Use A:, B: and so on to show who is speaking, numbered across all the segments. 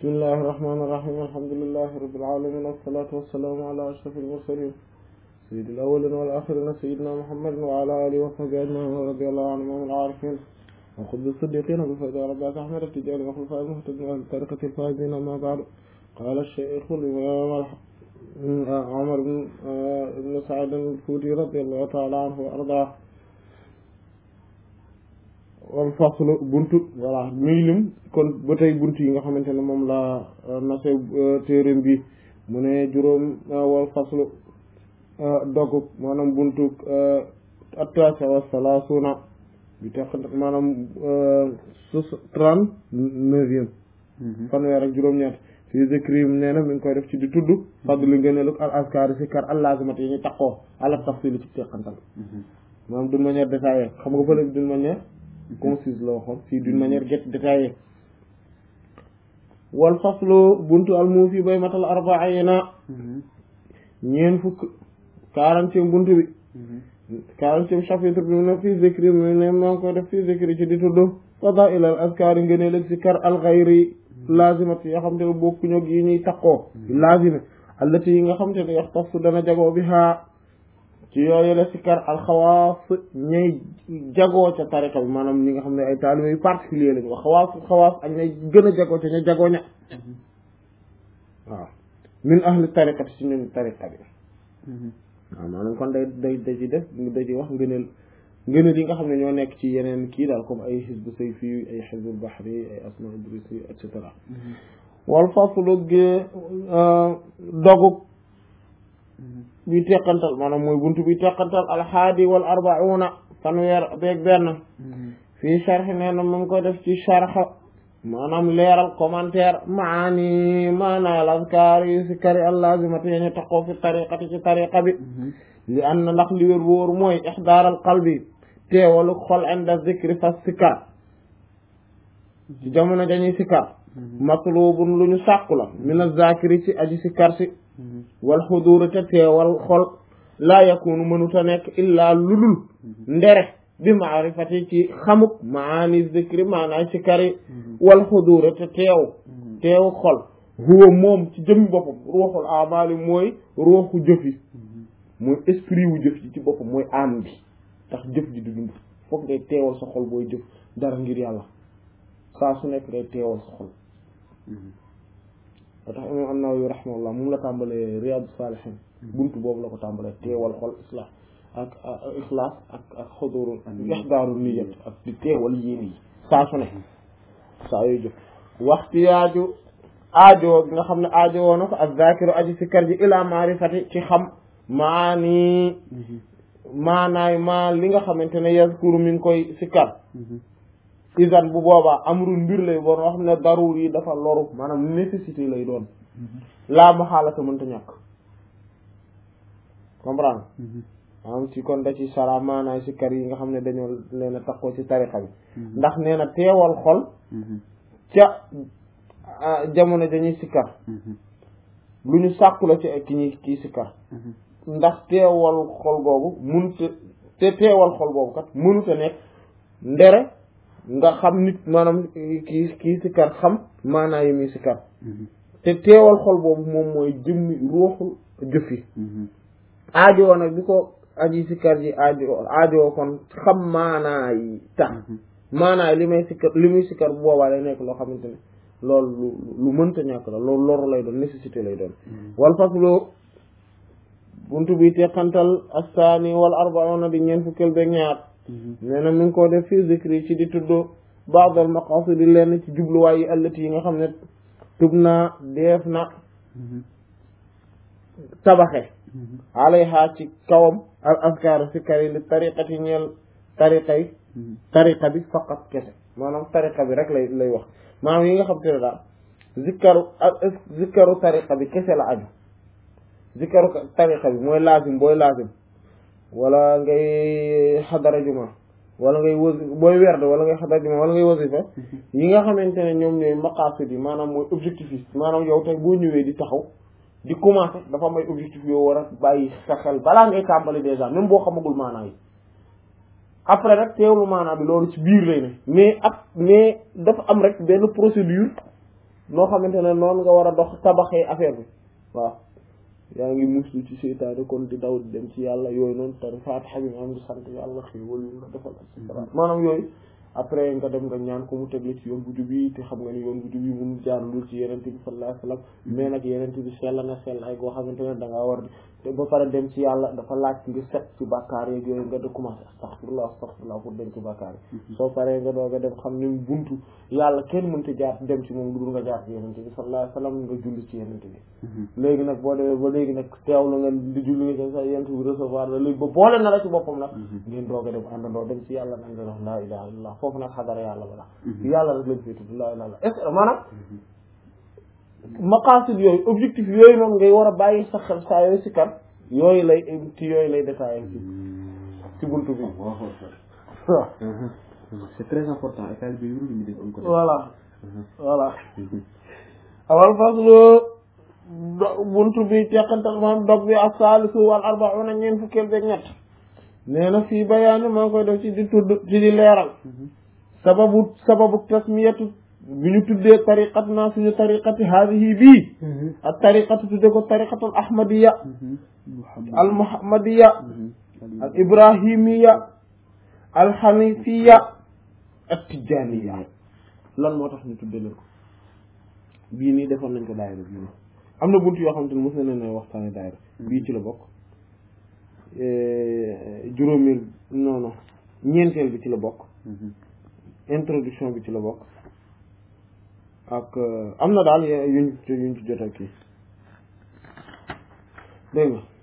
A: bismillahi irrahmani irrahim alhamdulilahi rabbil alamin wassalatu wassalaamu ala ashraf almursalin sayyidil awwalin wal axirin sayyidina muhammadin wa ala alihi wa sahbihi ajmain wa radiyallahu anhum al arifin wa xutbi siddiqina bi fayda rabbika ahmad atijani wa xulfa muhtadin wa tariqati alfaizin amma ba'du qala ash-shaykh al-imam Umar ibn Sa'id al-Fuuti radiyallahu ta'ala anhu wa ardaa wal faslu buntu voilà muy lim kon ba tey buntu yi nga xamante ne moom la nase téeréem bi mu ne juróom wal faslu dogg maanaam buntu attaasa wa salaasuna bi teq maanaam sus trente neuvième fanweer ak juróom-ñett fii zikrim nee na mi ngi koy def ci di tudd fadli ngëneelu al askari si kar allazimat yi ñu taqoo ala tafsili ci teqantal maanaam d'une manière détaillée xam nga fële d'une manière concise la waxoon fii d'une manière get détaillée wal faslu buntu al muufi bay matal arbaina ñeen fukk quarantième buntu bi quarantième chapitre bi mu ne fii zikri mu ne maa ngi koy def fii zikri ci di tudd fadail al askari ngëneel ak si kar al xayri lazimat yoo xam te ne bokkuñu ak yi ñuy taqoo lazime allati yi nga xam te ne yaxtassu dana jagoo bi haa ci yooyu la sikkar alxawaas ñay jagoo ca tariqa bi maanaam ñi nga xam ne ay taalibe yu particulier lañu wax xawaas xawaas ak ñay gën a jagoo ca ña jagoo ña waaw min ahli tariqati ci ñun tariqa bi waaw maanaam kon day day da ci def da ci wax ngëneel ngëneel yi nga xam ne ñoo nekk ci yeneen kii daal comme ay xisbu sayfi ay xisbu bahri ay asma idrisi et cetera wal faslu ge dogub bi teqantal maanaam mooy buntu bi teqantal alhaadi wal arbauna fanweer beeg benn fii charx nee na mu ngi koy def ci charx maanaam leeral commentaire maani maanaal azkaar yi si kari allazimati yi ñu taqoo fi tariqati ci tariqa bi li an na ndax li wér wóor mooy ixdaaral qalbi teewalu xol inda zikri fas sikar ci jamono dañuy sikar matlubun lu ñu sàkku la min azakiri ci aji sikar si wal xuduura te teewal xol laa yakunu mënuta nekk illaa ludul ndere bi maarifati ci xamuk maani zikri maanaay sikari wal xuduura te teew teew xol huwa moom ci jëmmi boppam ruuxul amaali mooy ruuxu jëf yi mooy esprit wu jëf ji ci boppam mooy am bi tax jëf ji di dund foog ngay teewal sa xol booy jëf dara ngir yàlla saa su nekk ngay teewal sa xol ba tax imam an-Nawawi rahimahullah moom la tàmbalee Riyadu Salihin buntu boobu la ko tàmbalee teewal xol islah ak ixlaas ak ak xudurul ixdaaru niyat ak di teewal yéene yi saa su ne saa yooyu jëf waxtu yaaju aajo bi nga xam ne aajo woo na ko ak zakiru aji si kar ji ila maarifati ci xam maani maanaay maa li nga xamante ne yazkuru mi ngi koy si kar isan bu boobaa amrul mbir lay boon wax xam ne daruur yi dafa loru maanaam nécessité lay doon laa ma xaalata mënta ñàkk comprendre maanaam ci kon da ci sara maanaay si kar yi nga xam ne dañoo leen a takkoo ci tarixa bi ndax nee na teewal xol ca jamono dañuy sikkar lu ñu sàkku la ci ay ki ñuy kii sikkar ndax teewal xol boobu munta te teewal xol boobu kat mënuta nekk ndere nga xam nit maanaam kii kii sikkar xam maanaa yi muy sikkar te teewal xol boobu moom mooy jëmmi ruuxul jëf yi aajoo nag bi ko aji sikkar ji aajo aajoo kon xam maanaa yi tax maanaa yi li may sikkar li muy sikkar bu boobaa lay nekk loo xamante ne loolu lu lu mënta ñàkk la loolu loru lay doon nécessité lay doon wal faslu buntu bi teqantal astaani wal arbauna di ñeen fukkeel beeg ñaar nee na mi ngi ko def fii zikri ci di tudd baadal maqasidi lenn ci jubluwaay yi allati yi nga xam ne tub naa deef na tabaxe alayha ci kawam al askar si kari li tariqati ñeel tariqa yi tariqa bi faqat kese maanaam tariqa bi rek lay lay wax maanaam yi nga xam te ne daal zikkaru zikkaru tariqa bi kese la aju zikkaru tariqa bi mooy laazim booy laazim wala ngay xadara juma wala ngay wasi booy werd wala ngay xadara juma wala ngay wasifa yi nga xamante ne ñoom ñooy maqasid yi maanaam mooy objectif yi maanaam yow tey boo ñëwee di taxaw di commencer dafa am ay objectif yoo war a bàyyi sa xel balaa ngay tàmbali déjà même boo xamagul maanaa yi après rek teewlu maanaa bi loolu ci biir lay ne mais ab mais dafa am rek benn procédure noo xamante ne noonu nga war a dox tabaxee affaire bi waaw yaa ngi muslu ci seytaane kon di daw di dem ci yàlla yooyu noonu tari faatixa bi nga am di sant yàlla xéewal yu nga defal et cetera maanaam yooyu après nga dem nga ñaan ko mu tegle ci yoon bu jub yi te xam nga ni yoon bu jub yi mun jaar lul ci yenente bi sallallahu alayhi wasallam mais nag yenente bi sell na sell ay goo xamante ne da ngaa war di te ba pare dem ci yàlla dafa laaj nga set ci bàkkaar yeeg yooyu nga de commencé astaghfirullah astaghfirullah pour dem ci bàkkaar yi soo paree nga doog a dem xam ne buntu yàlla kenn mënta jaar dem ci moom lu dul nga jaar ci yenente bi sallallahu alayhi wasallam nga julli ci yenente bi léegi nag boo demee ba léegi nag teewlu nga di julli nga sa yenente bi recevoir la léegi ba boole na la ci boppam nag ngeen doog a dem àndandoo dem ci yàlla nag nga wax laa ilaha illallah foofu nag xadara yàlla ba la yàlla rek lañ fay tudd laa ilaha illallah est ce que maanaam maqasid yooyu objectif yooyu noonu ngay war a bàyyi sa xel saa yooyu si kan yooyu lay ci yooyu lay détaillé ci ci buntu bi waaw
B: c'est très important et taalibe yu ñu def am ko
A: voilà voilà awal faslu buntu bi teqantal maam dog bi ak saalisu wal arbauna ñeen fukkeel beeg ñett nee na fii bayaani maa ngi koy def ci di tudd ci di leeral sababu sababu tasmiyatu bi ñu tuddee tariqat naa suñu tariqati haadihi bii ak tariqatu tudde ko tariqatul ahmadiya al muhammadiya al ibrahimiya al hanifiya ak tijaniya lan moo tax ñu tudde leen ko bii nii defoon nañ ko daayira bii nii am na bunt yoo xamante ne mos na leen waxtaane daayira bii ci la bokk juróomeel non non ñeenteel bi ci la bokk introduction bi ci la bokk ak am na daal yuñ yuñ ci jot ak kii dégg nga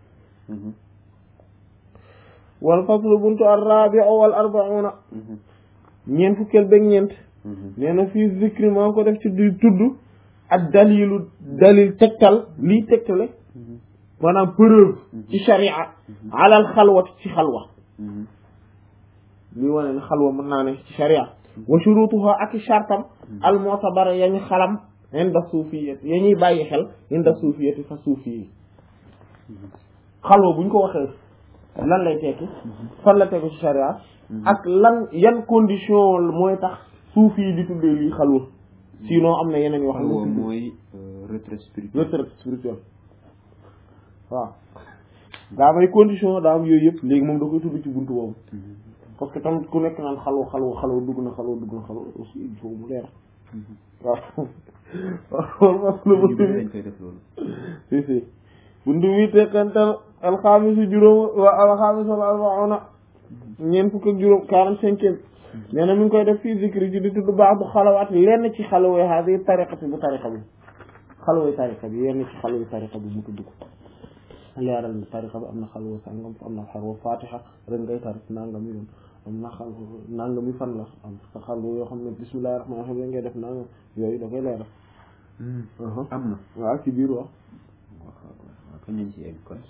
A: wal faslu buntu ar-rabi'u wal arba'una ñeent fukkeel beeg ñeent nee na fii zikri maa ngi ko def ci di tudd ak dalilu dalil tegtal lii tegtale maanaam preuve ci sharia alal xalwati ci xalwa lii wane ne xalwa mën naa ne ci sharia wa shurutuha ak i shartam al mu'tabara yañu xalam inda suufiyati ya ñuy bàyyi xel inda suufiyati fa suufi yi xalwa buñ ko waxee lan lay tekki fan la tegu ci sharia ak lan yan condition mooy tax suufi yi di tuddee lii xalwa sinon am na yeneen yoo xam
B: xalwa
A: ne
B: mooy retrait spirituel
A: retraite spirituelle waaw daa may condition daa am yooyu yëpp léegi moom da koy tudd ci buntu boobu parce que tamit ku nekk naan xalwa xalwa xalwa dugg na xalwa dugg na xalwa aussi il faut mu leer waaw waaw parce que
B: ñu bëri dañ koy def loolu
A: si si buntu bi tekkantal alxaamisu juróom wa alxaamisu wal arbauna ñeent fukk ak juróom quarante cinquième nee na mi ngi koy def fii zikri ji di tudd baax bu xalawaat lenn ci xalaway haadi tariqati bu tariqa bi xalaway tariqa bi yenn ci xalaway tariqa bi mu tudd ko leeral ni tariqa bi am na xalwa sàngam am na xalwa fatiha ren ngay tarik nangam yoon am na xal nangam yi fan la am sa xalwa yoo xam ne bismillahi rahmaani rahiim ngay def nangam yooyu da koy leeral
B: am na
A: waaw ci biir wax
B: waaw kañ lañ ci egg kon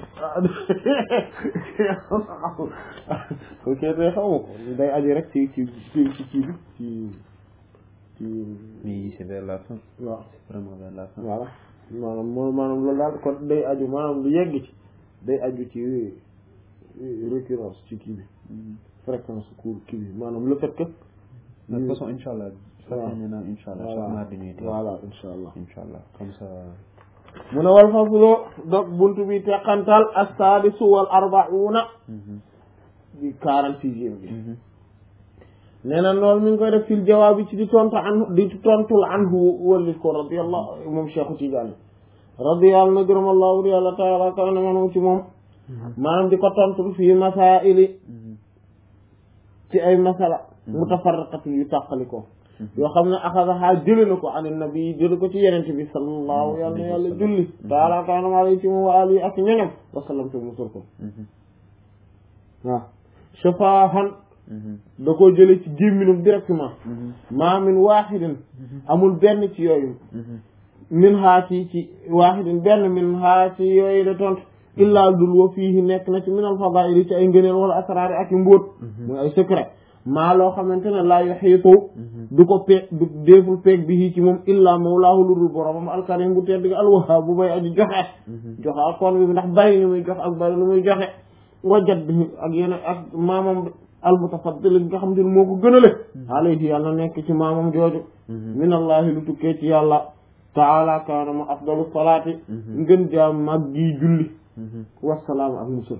A: ok tey xaw ma ko day aju rek ci ci ci ci ci bi ci ci
B: mais c'est vers la fin
A: waaw
B: c'est vraiment vers la fin
A: voilà maanaam moo maanaam loolu daal kon day aju maanaam lu yegg ci day aju ci récurrence ci kii bi fréquence cours kii bi maanaam le fait que
B: de toute façon incha allah
A: waaw
B: fàtte naa incha allah chaque
A: voilà
B: mardi ñuy teew
A: voilà insha allah
B: incha allah comme ça
A: mu ne wal faslu dog buntu bi teqantal as-sadisu wal arba'una di quarante sixième bi nee na loolu mi ngi koy def fil jawaab bi ci di tontu an di tontul anhu wallif ko radiyallahu moom Cheikhu Tidiane radiyallahu na gërëm allahu yàlla taala kaw ne manum ci moom maanaam di ko tontul fii masaili ci ay masala mutafarriqatin yu tàqali ko yoo xam ne axadaha jële na ko an nabi jële ko ci yenente bi sallallahu yàlla na yàlla julli taala kaw ne maa ci moom wa alihi ak ñoñom wasallam te musul ko waaw shafaahan da koo jële ci gémminum directement maa min waaxidin amul benn ci yooyu min haa ci ci waaxidin benn min haa ci yooyu la tontu illaa dul wa fiihi nekk na ci min al fadaili ci ay ngëneel wala asraari ak i mbóot muy ay secret maa loo xamante ne laa yuxiitu du ko peeg du déeful peeg bi ci moom illaa mawlaahu lu dul boromam alkarim bu tedd gi alwahaab bu bay aji joxe joxe ak kon bi ndax bari lu muy joxe ak bari lu muy joxe wajat bi ak yeneen ak maamam al mutafaddil nga xam te ne moo ko gënale alayhi yàlla nekk ci maamam jooju minallahi lu tukkee ci yàlla taala kaana ma afdalu salaati ngën jaam mag gi julli wasalaam ak musul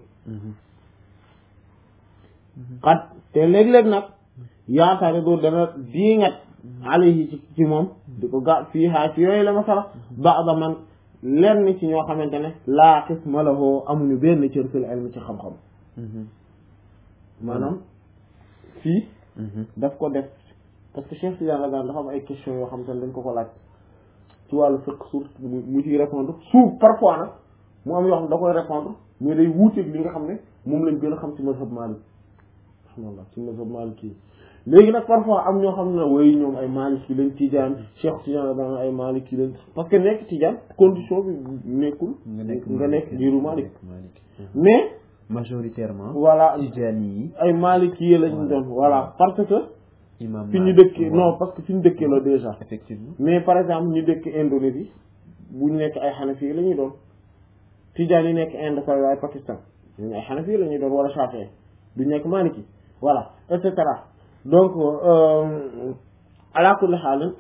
A: xat te léeg-léeg nag yaakaari doo dana diingat alayhi ci ci moom di ko ga fii haa ci yooyu la masala ba'da man lenn ci ñoo xamante ne laa qisma lahu amuñu benn cër fil ilmi ci xam-xam maanaam fii daf ko def parce que Cheikh Tidiane la daan dafa am ay questions yoo xamante ne dañ ko ko laaj ci wàllu fiqh suuf mu ciy répondre suuf parfois nag mu am yoo xam ne da koy répondre mais day wuuteeg li nga xam ne moom lañ gën a xam ci mazhab Malik alhamdulillah ci mazhab Malik kii léegi nag parfois am ñoo xam ne way ñoom ay Maliki lañ Tidiane Cheikh Tidiane la daan ay Maliki lañ parce que nekk Tidiane condition bi nekkul nga nekk diiru Malik mais
B: majoritairement
A: voilà
B: Tidiane yi
A: ay Maliki yi lañ doon voilà parce que
B: imam
A: fi ñu dëkkee non parce que fi ñu dëkkee la déjà
B: effectivement
A: mais par exemple ñu dëkk Indonésie bu ñu nekk ay Hanafi yi la ñuy doon Tidiane yi nekk Inde par waaye Pakistan ñu ay Hanafi yi la ñuy doon wala Shafi'i du nekk Maliki voilà et cetera donc ala kulli haal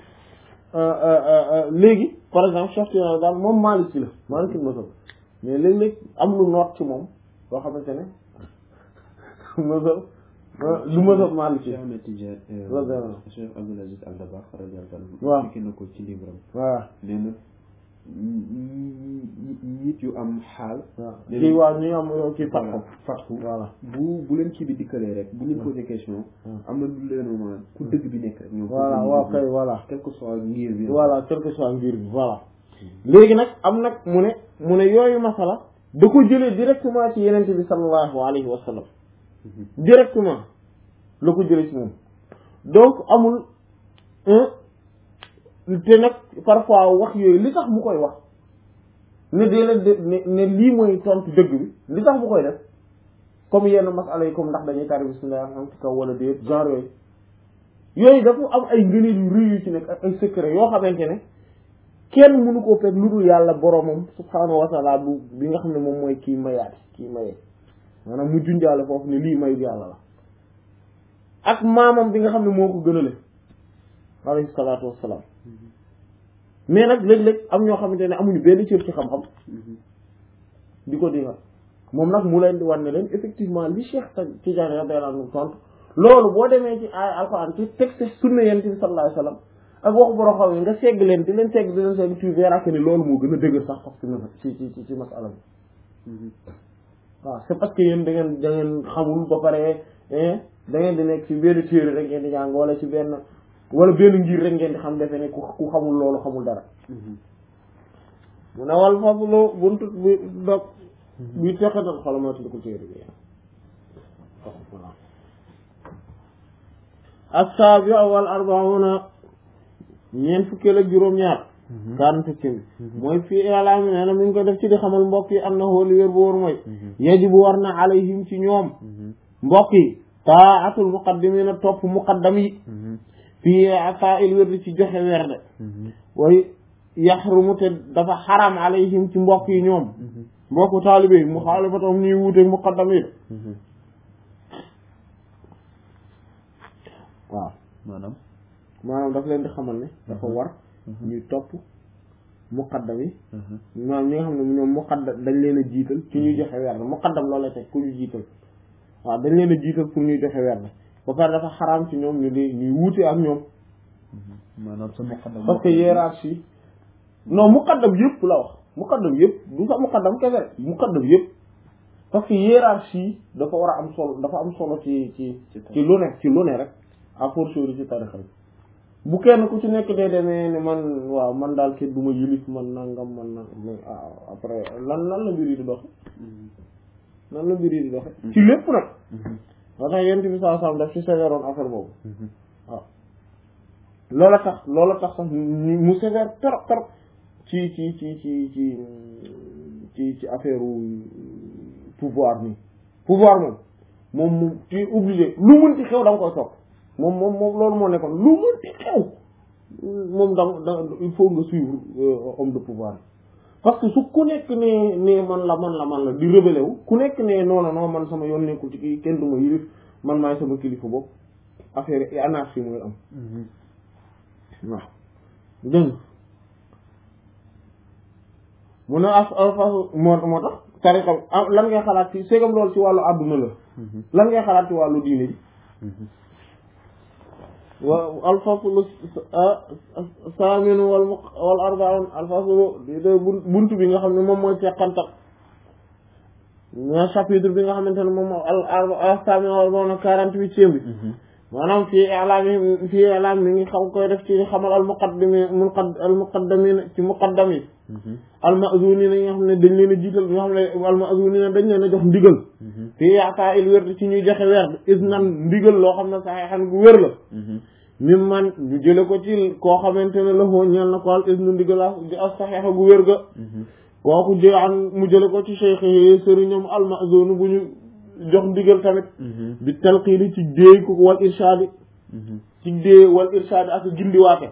A: léegi par exemple Cheikh Tidiane daal moom Maliki la Maliki mazhab mais léeg-léeg am lu noot ci moom loo xamante ne mazhab lu mazhab Maliki
B: Cheikh Ahmed Tidiane
A: radiyallahu
B: Cheikh Abdoul Aziz Al Dabakh radiyallahu anhu
A: waaw
B: fekk na ko ci livre am
A: voilà
B: nee na nit yu am xaal
A: waaw kii waaw ñu am kii fatxu
B: fatxu
A: voilà
B: bu bu leen kii bi dikkalee rek bu leen posé question am na lu leen maanaam ku dëgg bi nekk rek ñoom
A: voilà waaw kay voilà
B: quel que soit ngir bi
A: voilà quel que soit ngir bi voilà léegi nag am nag mu ne mu ne yooyu masala da ko jëlee directement ci yenente bi sallallahu alayhi wa sallam directement la ko jëlee ci moom donc amul te nag parfois wax yooyu li tax mu koy wax ne dee leen de ne ne lii mooy tontu dëgg bi li tax mu koy def comme yenn masala yi comme ndax dañuy tari bismillah am ci kaw wala déet genre yooyu yooyu dafa am ay ngëneel yu rëy yu ci nekk ak ay secret yoo xamante ne kenn mënu koo fekk lu dul yàlla boromam subhaanahu wa taala bu bi nga xam ne moom mooy kii mayaat kii mayee maanaam mu junjaale foofu ne lii mayu yàlla la ak maamam bi nga xam ne moo ko gënale alayhi salaatu wassalaam mais nag léeg-léeg am ñoo xamante ne amuñu benn cër ci xam-xam di ko dinga moom nag mu leen di wan ne leen effectivement li Cheikh Tidiane radiyallahu anhu tontu loolu boo demee ci ay alxuraan ci texte sunna yonent bi sallallahu alayhi wasallam ak waxu borom xam yi nga segg leen di leen segg di leen segg tu verras que ni loolu moo gën a dëgër sax parce que ci ci ci ci masala bi waaw c'est parce que yéen da ngeen da ngeen xamul ba pare da ngeen di nekk ci benn téere rek ngeen di jàng wala ci benn wala benn ngir rek ngeen di xam defe ne ku ku xamul loolu xamul dara mu ne wal faslu buntu bi dog bi teqatal xolamat di ko téere bi voilà assaabi wal arbauna ñeent fukkeel ak juróom-ñaar kaan fukki bi mooy fii ilaami nee na mi ngi ko def ci di xamal mbokk yi am na xooli wér bu wóor mooy yajibu war na alayhim ci ñoom mbokk yi taatul muqaddimina topp muqaddam yi fii ataa il wérdi ci joxe werde way yaxrumu te dafa xaram alayhim ci mbokk yi ñoom mbokku taalibe yi mu xaalifatam ñuy wuuteeg muqaddam yi waaw
B: maanaam
A: maanaam daf leen di xamal ne dafa war ñuy topp muqaddam yi maanaam ñi nga xam ne ñoom muqaddam dañ leen a jiital ci ñuy joxe werd muqaddam loolu la teg ku ñu jiital waaw dañ leen a jiital pour ñuy joxe werd ba pare dafa xaraam ci ñoom ñu di ñuy wuute ak ñoom
B: maanaam sa muqaddam
A: parce que hiérarchie non muqaddam yëpp la wax muqaddam yëpp du sax muqaddam kese muqaddam yëpp parce que hiérarchie dafa war a am solo dafa am solo ci ci ci lu ne ci lu ne rek à fortiori ci tarixa bi bu kenn ku ci nekk dee demee ne man waaw man daal kenn du ma yilif man nangam man na après lan lan la mbir yi di doxe lan la mbir yi di doxe ci lépp nag moo tax yent bi saa sam daf ci sévéroon affaire boobu waaw loola tax loola tax sax mu sévère trop trop ci ci ci ci ci ci ci affaire pouvoir nii pouvoir moom moom mu ci obligé lu mën ci xew da nga koy topp moom moom moom loolu moo nekkoon lu mën ci xew moom da da il faut nga suivre homme de pouvoir parce que su ku nekk ne ne man la man la man la di rebelle wu ku nekk ne non non non man sama yoon nekkul ci kii kenn du ma yilif man maay sama kilifa bopp affaire yi anarchie mooy am waaw dégg nga mu ne as alfasu moo moo tax tariqa bi am lan ngay xalaat ci segam loolu ci wàllu àdduna la lan ngay xalaat ci wàllu diine ji wa alfaslu saaminu wal mu wal arbaun alfaslu di de buntu bi nga xam ne moom mooy teqantal ña chapitre bi nga xamante ne moom moo al al saaminu wal arbaun quarante-huitième bi maanaam fii ilaam yi fii ilaam mi ngi xam koy def ci xamal al muqaddimi muqad al muqaddamin ci muqaddam yi al ma'zunina yi nga xam ne dañ leen a jiital ñoo xam ne al ma'zunina dañ leen a jox ndigal fii yaataa il wér ci ñuy joxe weer is nan ndigal loo xam ne saxeexan gu wér la mim man ñu jële ko ci koo xamante ne la foo ñeel na ko al is nu ndigal a saxeexa gu wér ga kooku jë an mu jële ko ci cheikh yi sëriñam al ma'zun bu ñu jox ndigal tamit bi talqiini ci déey ko wal irshaadi ci déey wal irshaadi ak gindiwaate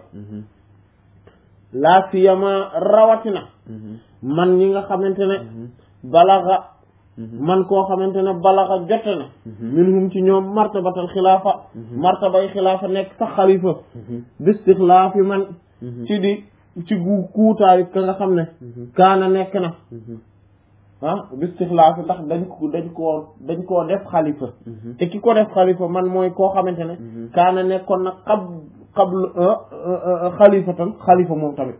A: laa siyama rawatina man ñi nga xamante ne balaxa man koo xamante ne balaxa jote na minhum ci ñoom martabatal xilaafa martabay xilaafa nekk sax xalifa bistixlaafi man ci di ci gu kuutaayu ka nga xam ne kaana nekk na ah bistixlaafi ndax dañ ko dañ koo dañ koo def xalifa te ki ko def xalifa man mooy koo xamante ne kaana nekkoon na xab xabl xalifatan xalifa moom tamit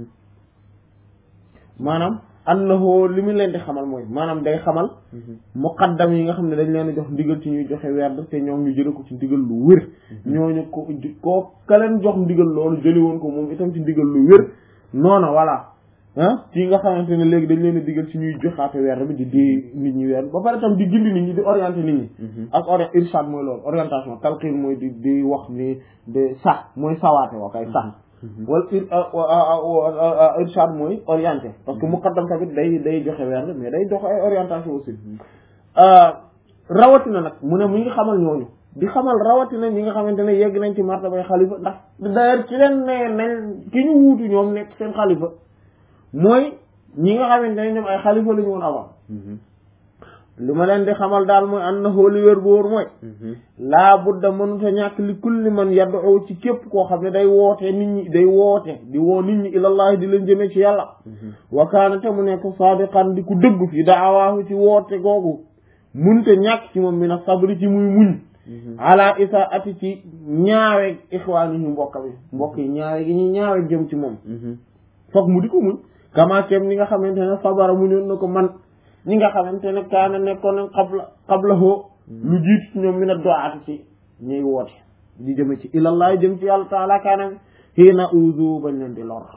A: maanaam annahu li mu leen di xamal mooy maanaam day xamal muqaddam yi nga xam ne dañ leen a jox ndigal ci ñuy joxe werd te ñoom ñu jële ko ci ndigal lu wér ñooñu ko koo ka leen jox ndigal loolu jëli woon ko moom itam ci ndigal lu wér noona voilà ah ci nga xamante ne léegi dañ leen a digal ci ñuy joxaate weer bi di dee nit ñi weer ba pare tam di gindi nit ñi di orienté nit ñi ak ori irshad mooy loolu orientation talqin mooy di di wax ni de sax mooy sawaate wa kay sax wala irshad mooy orienté parce que muqaddam tamit day day joxe weer mais day joxe ay orientation aussi rawatina nag mu ne mu ngi xamal ñooñu di xamal rawatina ñi nga xamante ne yegg nañ ci martabay xalifa ndax d'ailleurs ci leen ne nañ ki ñu wuutu ñoom nekk seen xalifa mooy ñi nga xamante ne ñoom ay xalifa la ñu woon avant li ma leen di xamal daal mooy an na xooli wér bu wóor mooy laa budda mënuta ñàkk li kulli man yad'u ci képp koo xam ne day woote nit ñi day woote di woo nit ñi ilallahi di leen jëmee ci yàlla wa kaana te mu nekk saadiqan di ku dëgg fi daawaahu ci woote googu munte ñàkk ci moom mi na sabri ci muy muñ ala isa ati ci ñaawe ixwaani yi mbokk bi mbokk yi ñaawe gi ñuy ñaawe jëm ci moom foog mu di ko muñ kama kem ñi nga xamante ne sabara muñoon na ko man ñi nga xamante ne kaana nekkoon na xabla xabla hoo lu jiitu ci ñoom mi na doaati ci ñuy woote di jëme ci ilallah jëm ci yàlla taala kaana xiina uzu bañ leen di lor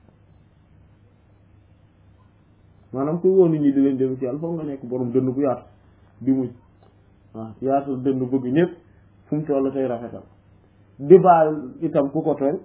A: maanaam kuy woon nit ñi di leen jëme ci yàlla foog nga nekk borom dënn bu yaatu di muñ waaw yaatal dënn bëgg ñëpp fu mu toll tey rafetal di baal itam ku ko tooñ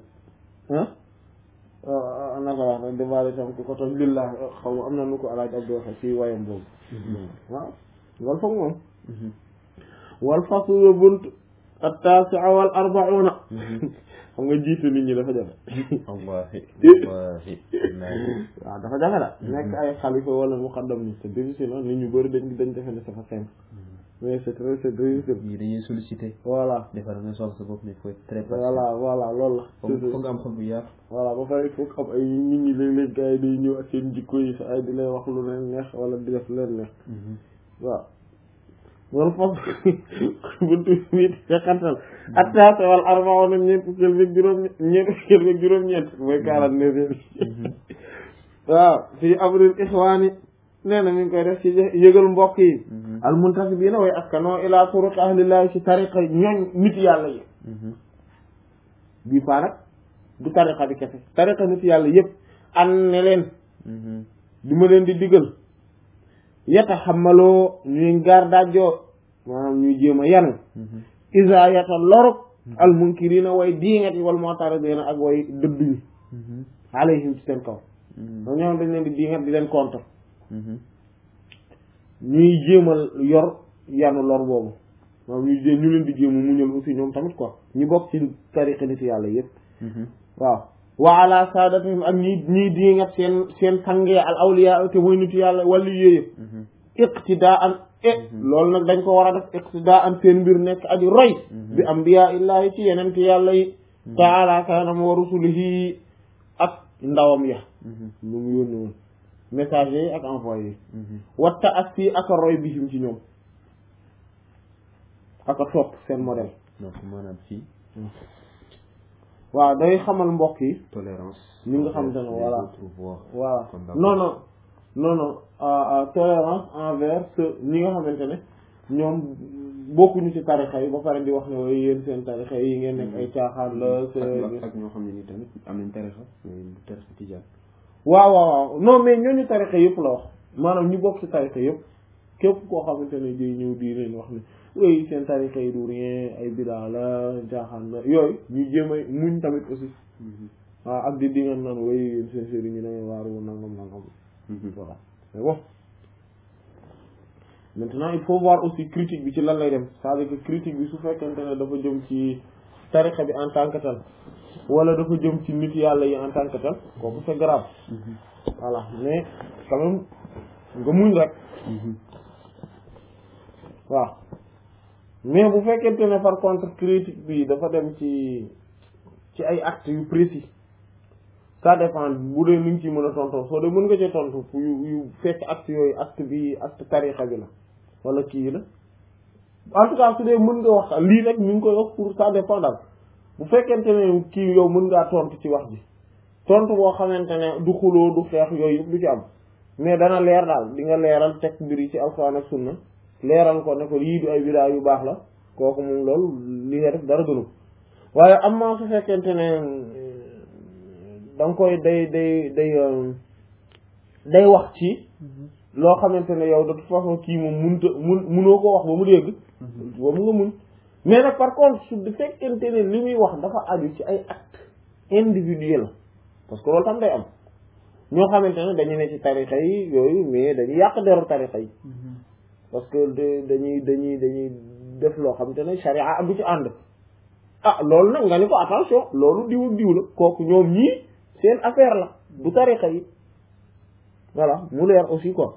A: ah naka wax rek di baal itam ku ko tooñ lillah xaw ma am na nu ko alaaj Abdou waxe ci wayam boobu waaw loolu foog moom wal faslu bunt at-tasi'a wal arba'una xam nga jiite nit ñi dafa jafe
B: wallahi wallahi
A: waaw dafa jafe la nekk ay xalifa wala muqaddam ni c'est difficile la nit ñu bëri dañ dañ defe ne dafa simple mais c'est très c'est difficile
B: ñii dañuy sollicité
A: voilà
B: defar nga soxla sa bopp mais il faut être très patient
A: voilà voilà loolu la
B: foog foog nga am xol bu yaatu
A: voilà ba pare il faut xam ay nit ñi léeg-léeg gars yi day ñëw ak seen jikko yi sa ay di lay wax lu leen neex wala di def leen neex waaw wala foofu buntu bi fekkantal attaase wal arbauna ñeent fukkeel beeg juróom ñeent fukkeel beeg juróom-ñeent mooy quarante neuf waaw fii abril ixwaani nee na mi ngi koy def ci yëgal mbokk yi al muntasibiina way askanoo ila turuq ahlillahi ci tariqa ñooñ nit yàlla yi bii faa nag du tariqa bi kese tariqa nit yàlla yëpp an ne leen du ma leen di digal yata xamaloo ñuy gaar daajoo maanaam ñuy jéem a yanu isa yata loruk al munkirina way diingat yi wal mu'taridina ak way dëdduñu alayhim ci seen kaw ñoo ñoom dañ leen di diingat di leen contre ñuy jéemal yor yanu lor boobu maanaam ñuy jé ñu leen di jéema muñal aussi ñoom tamit quoi ñu bokk ci tariqa nit yàlla yëpp waaw wa ala sadatihim ak ñi ñiy diingat seen seen sangee al awliya te mooy nitu yàlla wàllu yooyu iqtidaan e loolu nag dañ ko war a def iqtidaa am seen mbir nekk aji roy bi ambiya illahi ci yeneen yàlla yi taala kanam wa rusulihi ak ndawam ya lu mu yónni woon messager yi ak envoyé yi watta ak fii ak a roy bihim ci ñoom ak a topp seen modèle
B: donc maanaam fii
A: waaw day xamal mbokk yi
B: tolérance
A: ñi nga xamante ne voilà
B: autres voix
A: voilà
B: Comme
A: non non non non euh, euh, tolérance envers ceux ñi nga xamante ne ñoom bokkuñu ci tarixa yi ba pare di wax ne waaye yéen seen tarixa yi ngeen nekk ay caaxaan la
B: ak
A: c'est
B: ak ñoo xam ne ni tamit am nañ tarixa mais tarixa tijaan
A: waaw waaw waaw non mais ñooñu tarixa yëpp la wax maanaam ñu bokk ci tarixa yëpp képp koo xamante ne day ñëw di leen wax ne oui seen tarixa yi du rien ay bidaa la caaxaan la yooyu ñu jéem a muñ tamit aussi waaw ak di di ngeen naan way yéen seen sëriñ ñu da ngeen waaru nangam nangam voilà mais bon maintenant il faut voir aussi critique bi ci lan lay dem c'est-à-dire que critique bi su fekkente ne dafa jëm ci tarixa bi en tant que tel wala dafa jëm ci nit yàlla yi en tant que tel kooku c'est grave voilà mais quand même nga muñ rek waaw mais bu fekkente ne par contre critique bi dafa dem ci ci ay actes yu précis ça dépend bu dee ni nga ci mën a tontoo soo dee mën nga ci tontu yu yu fekk acte yooyu acte bi acte tarixa bi la wala kii la en tout cas su dee mën nga wax lii rek ñu ngi koy wax pour ça dépend daal bu fekkente ne kii yow mën ngaa tontu ci wax ji tontu boo xamante ne du xuloo du xeex yooyu yëpp du ci am mais dana leer daal di nga leeral teg mbir yi ci alxuraan ak sunna leeral ko ne ko yii du ay bidaa yu baax la kooku moom loolu li nga def dara gënu waaye am na su fekkente ne da nga koy day day day day wax ci loo xamante ne yow de toute façon kii moom munta mun munoo ko wax ba mu dégg boobu nga mun mais nag par contre su fekkente ne li muy wax dafa aju ci ay acte individuel parce que loolu tam day am ñoo xamante ne dañu ne ci tarixa yi yooyu mais dañuy yàq deru tarixa yi parce que de dañuy dañuy dañuy def loo xamante ne charia du ci ànd ah loolu nag nga ni ko attention loolu diw ak diw la kooku ñoom ñii seen affaire la du tarixa yi voilà mu leer aussi quoi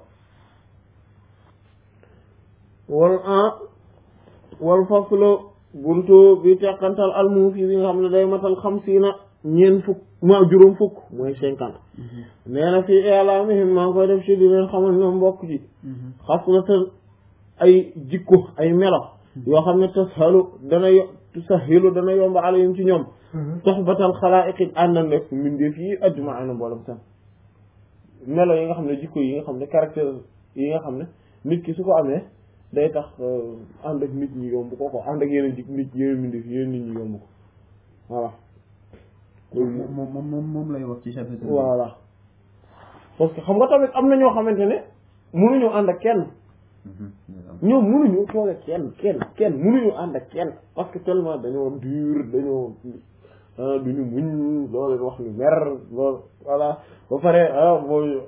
A: wal en wal faslo buntu bi teqantal almuufi bi nga xam ne day matal xamsiina ñeen fukk ma juróom fukk mooy cinquante nee na fii i'laamihim maa ngi koy def ci di leen xamal ñoom mbokk ji xaslatan ay jikko ay melo yoo xam ne tashalu dana yo tusahilu dana yomb alayhim ci ñoom soxbatal xalaa'iqi ànd nekk mbindeef yi ajma'ina mboolem sax melo yi nga xam ne jikko yi nga xam ne caractère yi nga xam ne nit ki su ko amee day tax ànd ak nit ñi yomb ko ko ànd ak yeneen jik nit yeneen mbindeef yeneen nit ñi yomb ko voilà
B: moom moom moom moom lay wax ci chapitre
A: voilà parce que xam nga tamit am na ñoo xamante ne mënuñu ànd ak kenn ñoom mënuñu toog ak kenn kenn kenn mënuñu ànd ak kenn parce que tellement dañoo dur dañoo duñu muñ loolu leen wax ñu mer loolu voilà ba pare ah mooy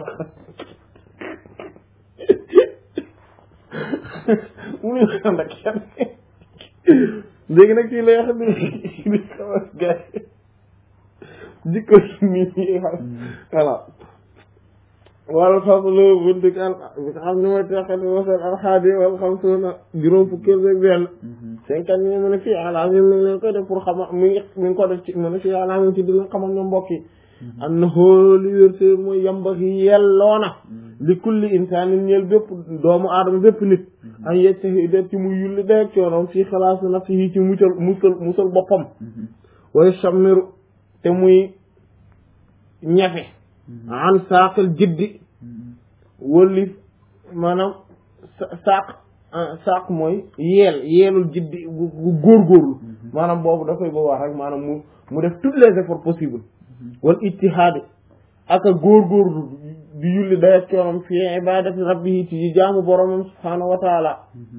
A: mënuñu ànd ak kenn léegi nag kii lay wax ni ni xamas gars jikko nit ñi xam voilà wal faslu buntik al bi nga xam ne mooy teqati wasal alxaadi wal xamsuuna juróom fukkeel beeg benn cinquante ñu mu ne fii alaamim mi ngi leen koy def pour xama mi ngi mi ngi ko def ci mu ne fii alaamim ci di leen xamal ñoom mbokk yi am na xooli wérté mooy yamba yi yelloona li kulli insaanin ñeel bépp doomu aadama bépp nit an yejtahi ci muy yulli dayeg coonoom fii xalaasu nafsihi ci mucal musal musal boppam way sammiru te muy ñafe an saaqal jiddi wëlli maanaam saaq saaq mooy yeel yeelul jiddi gu góorgóorlu maanaam boobu da koy boobaa rek maanaam mu mu def tous les efforts possibles wal ijtihaadi ak a góorgóorlu di yulli dayat coonam fi ibadati rabbihi ci jaamu boromam subhaanahu wa taala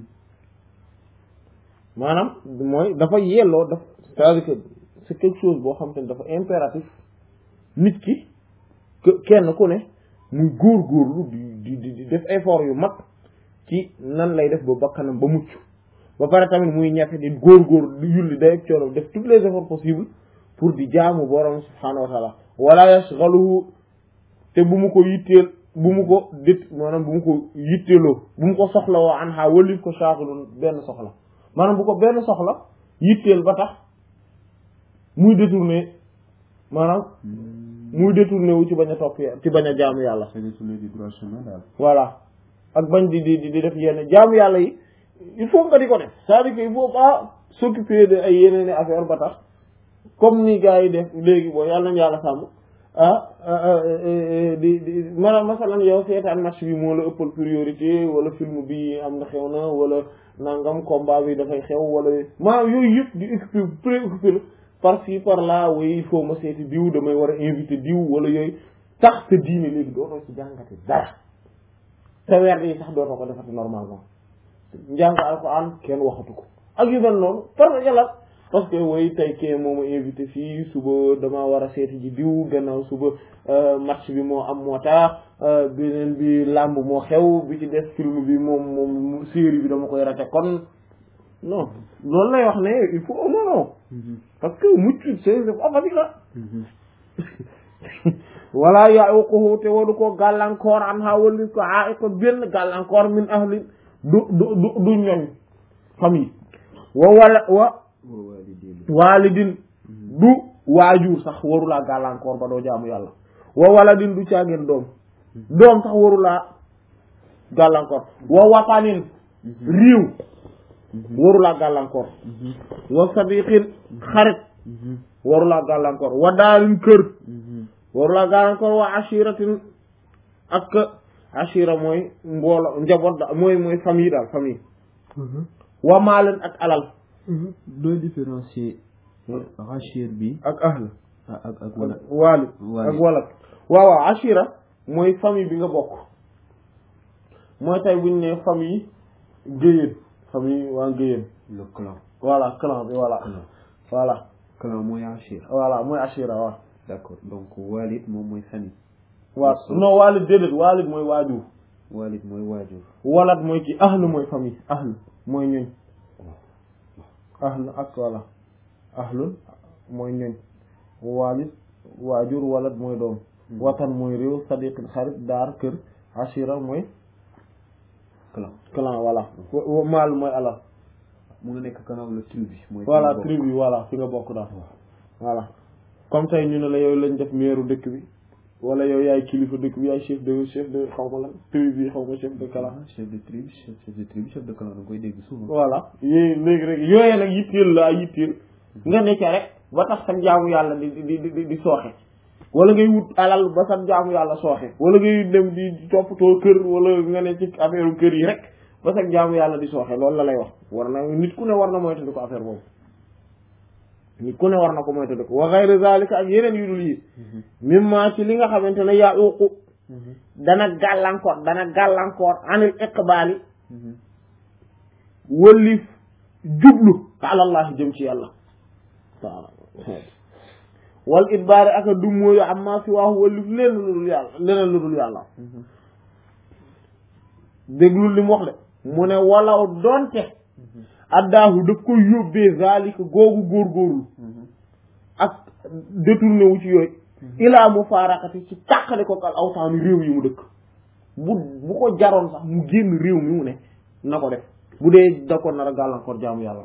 A: maanaam mooy dafa yelloo daf c'est-à-dire que c'est quelque chose boo xam te ne dafa impératif nit ki kenn ku ne muy góorgóorlu di di di def effort yu mag ci nan lay def ba bakkanam ba mucc ba pare tamit muy ñafe di góorgóorlu di yulli day ak coono def tous les efforts possibles pour di jaamu borom subhaanahu wa taala wala yashghaluhu te bu mu ko yitteel bu mu ko dit maanaam bu mu ko yitteeloo bu mu ko soxla woo an xaa walif ko shaaxilun benn soxla maanaam bu ko benn soxla yitteel ba tax muy détourné maanaam muy détourné wu ci bañ a topp yàlla ci bañ a jaamu yàlla
B: c'est détourné du droit chemin daal
A: voilà ak bañ di di di def yenn jaamu yàlla yi il faut nga di ko def c'est-à-dire que il faut pas s'occuper de ay yeneen i affaire ba tax comme ni gars yi def léegi boo yàlla nañu yàlla sàmm ah di di maanaam masalan yow seetaan match bi moo la ëppal priorité wala film bi am na xew na wala nangam combat bi dafay xew wala maanaam yooyu yëpp di occupé préoccupé la par ci par là oui il faut ma seeti diw damay war a invité diw wala yooyu tax sa diine léegi dootoo ci jàngate dara te weer yi sax dootoo ko defati normalement njàng alxuraan kenn waxatu ko ak yu mel noonu parce que la parce que way tey kee moo ma invité fii suba dama war a seeti ji diw gannaaw suba match bi moo am moo tax beneen bi làmb moo xew bi ci des film bi moom moom série bi dama koy rate kon non loolu lay wax ne il faut non non parce que mucc c'est c'est pas facile la wala yaquhu te wadu ko gàllankoor an ha walli ko a ko benn gàllankoor min ahli du du du du ñoñ famille wa wala wa waalidin du waajur sax warulaa gàllankoor ba doo jaamu yàlla wa waladin du caageen doom doom sax warulaa gàllankoor wa watanin riiw warulaa gàllankoor wa sadiqin xarit warulaa gàllankoor wa daalin kër warulaa gàllankoor wa ashiratin ak ashira mooy mboolo njaboot da mooy mooy famille daal famille wa maalin ak alal
B: dooy différencier rachir bi
A: ak ahl
B: ak ak ak wala
A: waalid
B: Waalid.
A: ak walad waaw waaw ashira mooy famille bi nga bokk mooy tey buñ ne famille géyéen famille waa géyéen
B: le clan
A: voilà clan bi voilà
B: clan
A: voilà
B: clan mooy rachir
A: voilà mooy ashira waaw
B: d'accord donc walid moom mooy famille
A: waaw
B: Yes, sir.
A: non waalid déedéet waalid mooy waajur
B: walid mooy waajur
A: walad mooy ki ahl mooy famille ahl mooy ñoñ ahl ak voilà ahlun mooy ñoñ waalid waajur walad mooy doom watan mooy réew sadiqin xarit daar kër ashira mooy
B: clan
A: clan voilà wa- wa- maal mooy alal
B: mu nga nekk clan wala tribu mooy
A: voilà
B: bokk.
A: tribu voilà fi nga bokk daal voilà comme tey ñu ne la yow lañ def meeru dëkk bi wala yow yaay kilifa dëkk bi yaay chef de chef de xaw ma lan tribu bi xaw ma chef de clan
B: Ah, chef de tribu chef chef de tribu chef de clan da nga koy dégg souvent
A: voilà yooyu léegi rek yooyee nag yitteel laa yitteel nga nekk rek ba tax sa jaamu yàlla di di di di di sooxe wala ngay wut alal ba sa jaamu yàlla sooxe wala ngay dem di toppatoo kër wala nga ne ci affaire kër yi rek ba sa jaamu yàlla di sooxe loolu la lay wax war na nit ku ne war na moytu ko affaire boobu nit ku ne war na ko moytu ko wa ghayru zalika ak yeneen yu dul yi mimma ci li nga xamante ne yaa uqu dana gàllankoor dana gàllankoor anil iqbaali wëllif jublu alallahi jëm ci yàlla waaw wal idbaari aka du mooyu amma si waaxu wëllif leen lu dul yàlla leneen lu dul yàlla déglul li mu wax de mu ne walaw donte addaahu daf ko yóbbee zalika googu góorgóorlu ak détourné wu ci yooyu ilaa mu faarakati ci tàqale ko al awtaani réew yi mu dëkk bu bu ko jaroon sax mu génn réew mi mu ne na ko def bu dee da ko nar a gàllankoor jaamu yàlla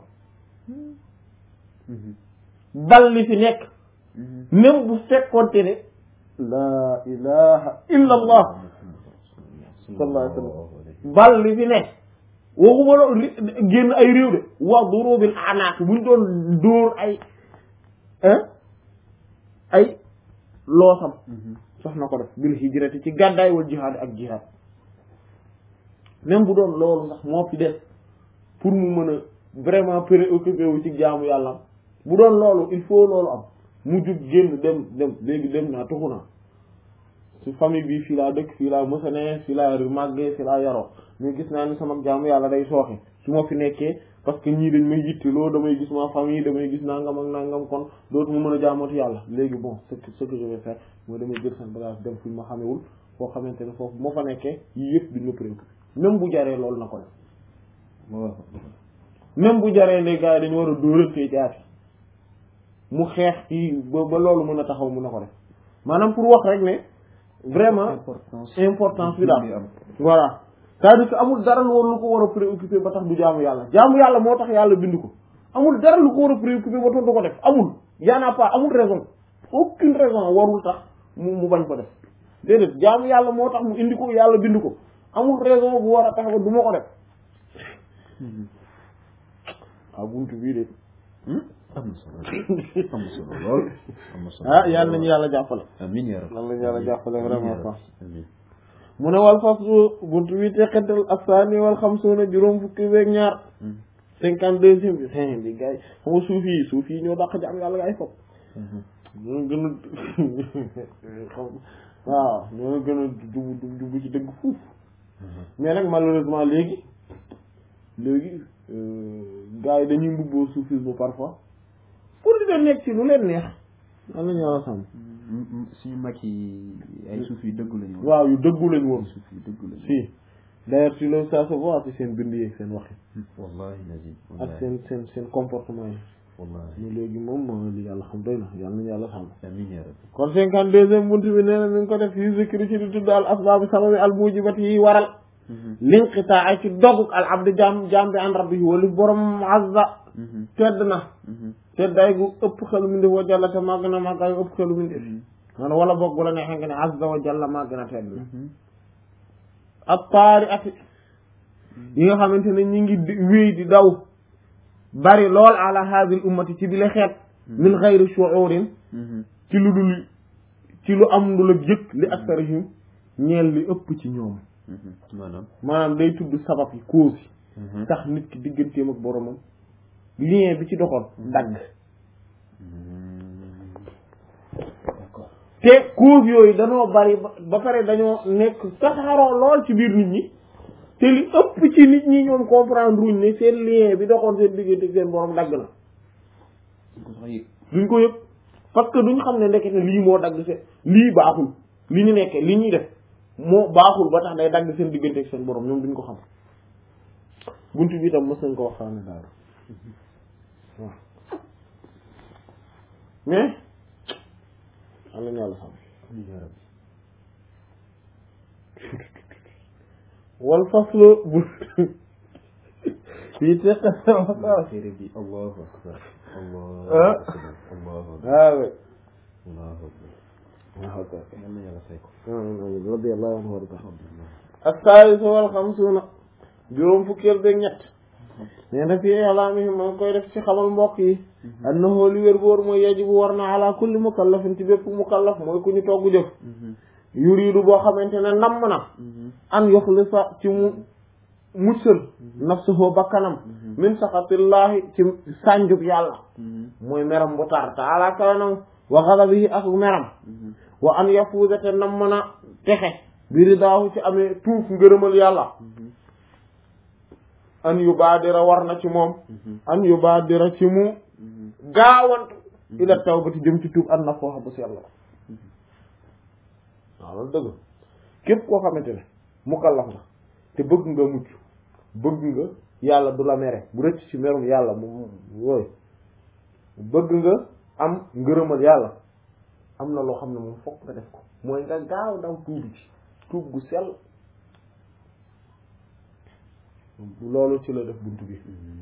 A: bal li fi nekk même bu fekkonte ne laa ilaha illa allah sallallahu alayhi wa sallam bal li fi nekk waxuma la ri- génn ay réew de wa durubil anaaq buñ doon dóor ay hein ay loosam sax na ko def bil hijrati ci gàddaay wal jihaad ak jihaad même bu doon loolu sax moo fi des pour mu mën a vraiment préoccupé wu ci jaamu yàlla bu doon loolu il faut loolu am mu jug génn dem dem léegi dem naa tuxu naa ci famille bi fii laa dëkk fii laa mësane fii laa màggee fii laa yaroo mais gis naa ni sama jaamu yàlla day sooxe su ma fi nekkee parce que ñii dañ may yitte loo damay gis ma famille damay gis nangam ak nangam kon dootu mu mën a jaamooti yàlla léegi bon ce que ce que je vais faire mooy damay jël seen bagage dem fu ñu ma xamewul foo xamante ne foofu moo fa nekkee yii yëpp duñ ma préoccupé même bu jaree loolu na ko def
B: waaw
A: même bu jaree les gars yi dañu war a dóorantee jaati mu xeex ci ba ba loolu mën a taxaw mun na ko def maanaam pour wax rek ne vraiment
B: importance
A: importance bi daal
B: am
A: voilà c'est-à-dire que amul dara lu war lu ko war a préoccupé ba tax du jaamu yàlla jaamu yàlla moo tax yàlla bind ko amul dara lu ko war a préoccupé ba tax du ko def amul y en a pas amul raison aucune raison warul tax mu mu bañ ko def déedéet jaamu yàlla moo tax mu indi ko yàlla bind ko amul raison bu war a tax ba du ma ko def waaw buntu bii de
B: am na solo am na solo lool am na solo
A: ah yàlla nañu yàlla jàppale
B: amiin yaa rabbi
A: yàlla nañu yàlla jàppale vraiment quoi
B: amiin
A: mu ne wal faslu buntu bi teqantal asaani wal xamsuuna juróom fukki beeg ñaar cinquante deuxième bi fin bi gars yi xam nga suuf yi suuf yi ñoo dàq jaam yàlla gars yi fop ñoo gën a xam waaw ñoo gën a jubu jubu ci dëgg fuuf mais nag malheureusement léegi léegi gars yi dañuy mbubboo soufisme parfois pour di leen nekk ci lu leen neex am nañu yàlla sàmm
B: suñu mag yi ay suuf yu dëgg lañu woon
A: waaw yu dëggu lañ woon
B: suuf yu dëgg lañu
A: si d'ailleurs si loolu ça se voit ci seen bind yi seen wax yi
B: wallahi nazim
A: ak
B: wallahi
A: seen seen seen comportement yi
B: wallahi
A: ñu léegi moom moo li yàlla xam doy na yàlla nañu yàlla sàmm
B: amiin yaa rabbi
A: kon cinquante deuxième buntu bi nee na mi ngi ko def fii zikri ci di tudd al asbaabi sababi al mujibati yi waral linqitaa ci doguk al abdi jaam jaam bi an rabbi wali borom azza tedd na teddaay gu ëpp xelu mu ndef wa jalla te màgg na màggaay gu ëpp xelu mu ndef man wala boog bu la neexee nga ne azza wa jalla màgg na tedd na ak taari ati yi nga xamante ne ñi ngi di- wéy di daw bari lool ala hadhihi al ummati ci bi la xeet min xayri shu'urin ci lu dul ci lu am lu la jëkk li aksarihim ñeel li ëpp ci ñoom
B: maanaam
A: maanaam day tudd sabab yi cause yi tax nit ki digganteem ak boromam lien bi ci doxoon dagg
B: d'accord
A: te cause yooyu dañoo bari ba ba pare dañoo nekk saxaaroo lool ci biir nit ñi te li ëpp ci nit ñi ñoom comprendre ruñ ne seen lien bi doxoon seen diggante ak seen borom dagg na
B: suñ ko sax yëg
A: duñ ko yëg parce que duñ xam ne ndekete lii moo dagg seen lii baaxul li ñu nekkee li ñuy def moo baaxul ba tax day dagg seen diggante ak seen borom ñoom duñ ko xam buntu bi tam mës nañ ko waxtaane daal waaw mais am nañu yàlla xam
B: amiin yaa rabbi
A: wal faslu bu fii teqa
B: téere bi allahu akbar allahu
A: Ah.
B: akbar allahu akbar
A: waaw oui
B: allahu akbar
A: waaw ok
B: yal na yàlla fay ko
A: radiyallahu anhu warda
B: alhamdulillah
A: as-saalis wal xamsuuna juróom fukkeel beeg ñett nee na fii ilaamihim moo ngi koy def ci xamal mbokk yi annahu li wér boor mooy yajibu war na ala kulli mukallafin ci bépp mukallaf mooy ku ñu togg jëf yuriidu boo xamante ne namm na an yuxlisa ci mu muccal nafsuhu bakkanam min saxatillahi ci sànjub yàlla mooy meram bu tar taala kawanam wa ghadabihi ak meram wa an yafuuza te nam mën a texe bi ridaahu ci amee tuuf ngërëmal yàlla an yubaadira war na ci moom an yubaadira ci mu gaawantu ila tawbati jëm ci tuub an na fooxa bu sell waaw loolu dëgg képp koo xamante ne mukallaf nga te bëgg nga mucc bëgg nga yàlla du la mere bu rëcc ci merum yàlla mu yooyu bëgg nga am ngërëmal yàlla am na loo xam ne moom fokk nga def ko mooy nga gaaw daw tuubi ci tuub gu sell loolu ci la def buntu bi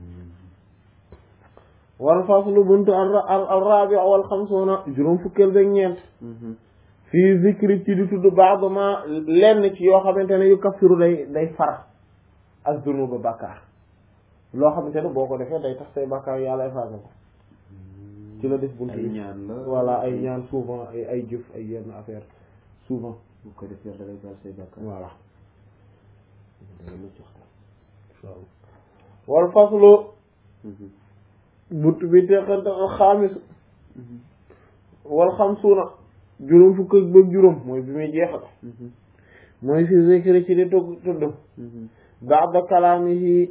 A: wal faslu buntu al al rabi wal xamsuuna juróom fukkeel beeg ñeent fii zikri ci di tudd baax ma lenn ci yoo xamante ne yu kafiru day day far ak dunuba bàkkaar loo xamante ne boo ko defee day tax say bàkkaar yàlla effacé ko ci la def buntu
B: ay
A: bi
B: ñaan la
A: voilà ay ñaan souvent ay ay jëf ay yenn affaire souvent
B: bu ko defee da lay baal say bàkkaar
A: voilà
B: da nga mucc
A: wal faslu buntu bi teqante al xaamis wal xamsuuna juróom fukk ak bëgg juróom mooy bi muy jeexal mooy fi zikri ci di tugg tudd ba'da kalaamihi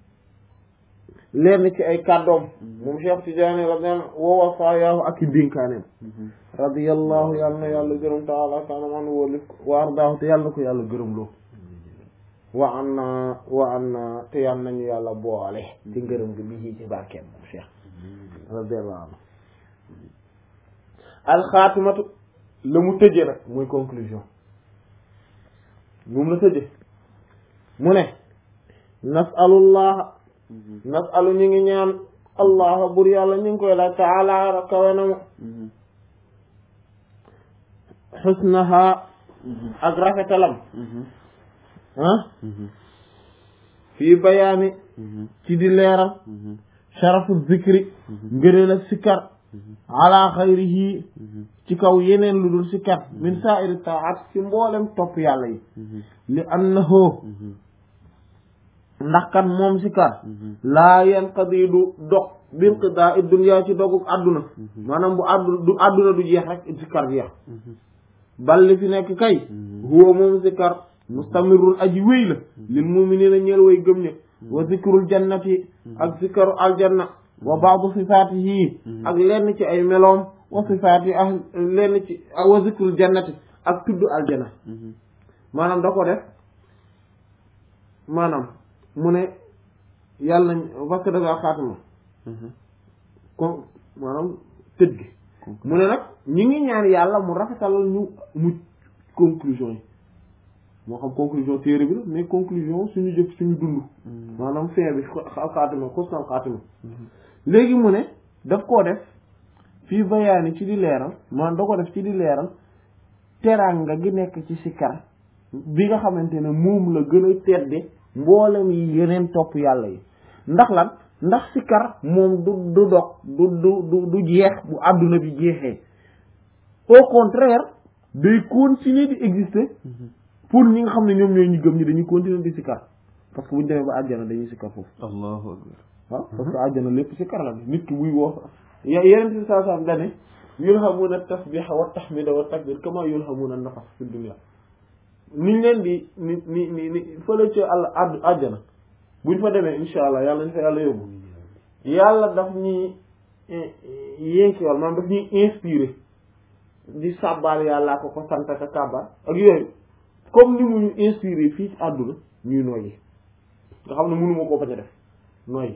A: lenn ci ay kàddoom moom Cheikh Tidiane radiyallahu wa wafaayaahu ak i dénkaaneem radiyallahu yàlla na yàlla gërëm taala kaana man wóolif wa ardaahu te yàlla na ko yàlla gërëm loo wa an na wa an na te yàlla nañu yàlla boole ci ngërëm gi bi ci barkeem moom Cheikh radiyallahu anhu alxaatimatu la mu tëjee nag muy conclusion moom la tëje mu ne nasalullah nasalu ñu ngi ñaan allah bur yàlla ñu ngi koy laaj taala kawe na mu xusnaha ak rafetalam ah fii bayaani ci di leeral sharafu zikri ngëneel ak sikkar ala xayrihi ci kaw yeneen lu dul sikkar min sa'iri taat ci mboolem topp yàlla yi li annahu ndax kan moom sikkar laa yanqadi du dog binqidaa i dunya ci doguk àdduna maanaam bu addu du àdduna du jeex rek sikkar jeex bal li fi nekk kay huwa moom sikkar mustamirun aji wéy la lil muminina ñeel way gëm ñë wa zikrul jannati ak zikru aljanna wa baadu sifaatihi ak lenn ci ay meloom wa sifaati ak lenn ci wa zikrul jannati ak tudd aljanna maanaam da ko def maanaam mu ne yàlla nañ parce que da ngaa xaatuma kon maanaam tëj gi mu ne nag ñi ngi ñaan yàlla mu rafetalal ñu mu conclusion yi moo xam conclusion téere bi la mais conclusion suñu jëf suñu dund maanaam fin bi xaatima xusnal xaatima léegi mu ne daf koo def fii bayaani ci di leeral maanaam da ko def ci di leeral teranga gi nekk ci sikkar bi nga xamante ne moom la gën a tedde mboolem yi yeneen topp yàlla yi ndax lan ndax sikkar moom du du dog du du du du jeex bu àdduna bi jeexee au contraire day continuer di exister pour ñi nga xam ne ñoom ñooy ñu gëm ñi dañuy continuer di sikkar parce que bu ñu demee ba àjjana dañuy sikkar foofu
B: allahu akbar
A: waaw parce que àjjana lépp sikkar la nit ki buy woo yeneen ci saa saam dane yulhamuna tasbiha wa tahmida wa takbir kama yulhamuna nafas fi dunya niñ leen di ni ni ni ni fële ci àll àdd àjjana buñ fa demee insha allah yàlla ñu fa yàlla yóbbu yàlla daf ñuy yénkiwal maanaam daf ñuy inspiré di sàbbaal yàllaa ko ko sant ak kàbbar ak yooyu comme ni mu ñu inspiré fii ci àdduna ñuy noyyi nga xam ne mënuma koo bañ a def noyyi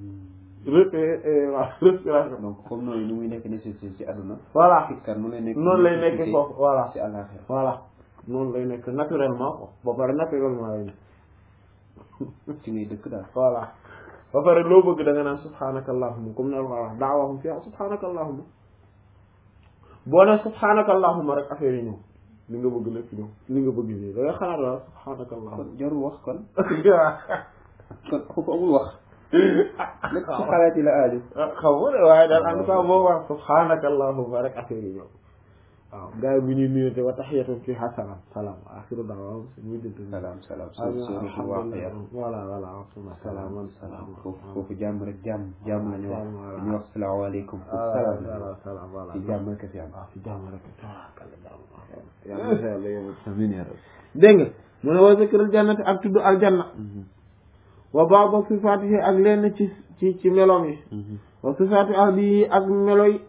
A: waaw respiration
B: donc comme noonu ni muy nekk nécessité ci àdduna
A: voilà
B: sikkar mu lay nekk
A: noonu lay nekk foofu voilà
B: ci àllaaxira
A: voilà noonu lay nekk naturellement ko ba pare naturellement lay nekk
B: ci ngay dëkk daal
A: voilà ba pare loo bëgg da nga naan subhanaka allahumma comme ne wax daawahum fiha subhanaka allahumma boo ne subhanaka allahumma rek affaire yi ñëw li nga bëgg lépp ñëw li nga bëgg nii da nga xalaat la subhanaka allahumma
B: kon jarul wax kon kon foofu amul wax lépp ci xalaat yi la aaju
A: xaw ma de waaye daal en tout cas boo wax subhanaka allahumma rek affaire yi ñëw waaw gars yi bu ñuy nuyante wa tahiyatum fiha salaam salaam axiru daawaam muy dëdd
B: salaam salaam suratul waaqiya
A: voilà voilà salaam salaam
B: foofu foofu jàmm rek jàmm jàmm la ñu wax ñu wax salaamaaleykum foofu
A: voilà
B: salaam
A: salaam voilà
B: ci jàmm rek fi am
A: waaw ci jàmm rek tawakkal jàmm yàlla na yàlla yóbbu
B: amiin yaa rabbi
A: dégg nga mu ne wa zikrul jannati ak tudd aljanna wa ba'd sifaatihi ak lenn ci ci ci meloom yi wa sifaati ahlihi ak meloy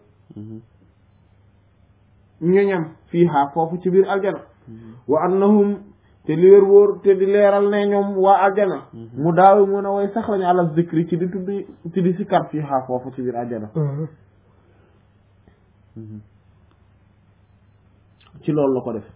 A: ñoñam fiiha foofu ci biir aljana wa annahum te li wér wóor te di leeral ne ñoom waa aljana mu daawi mun a way sax lañu àla zikri ci di tudd ci di sikkar fiiha foofu ci biir aljana ci loolu la ko def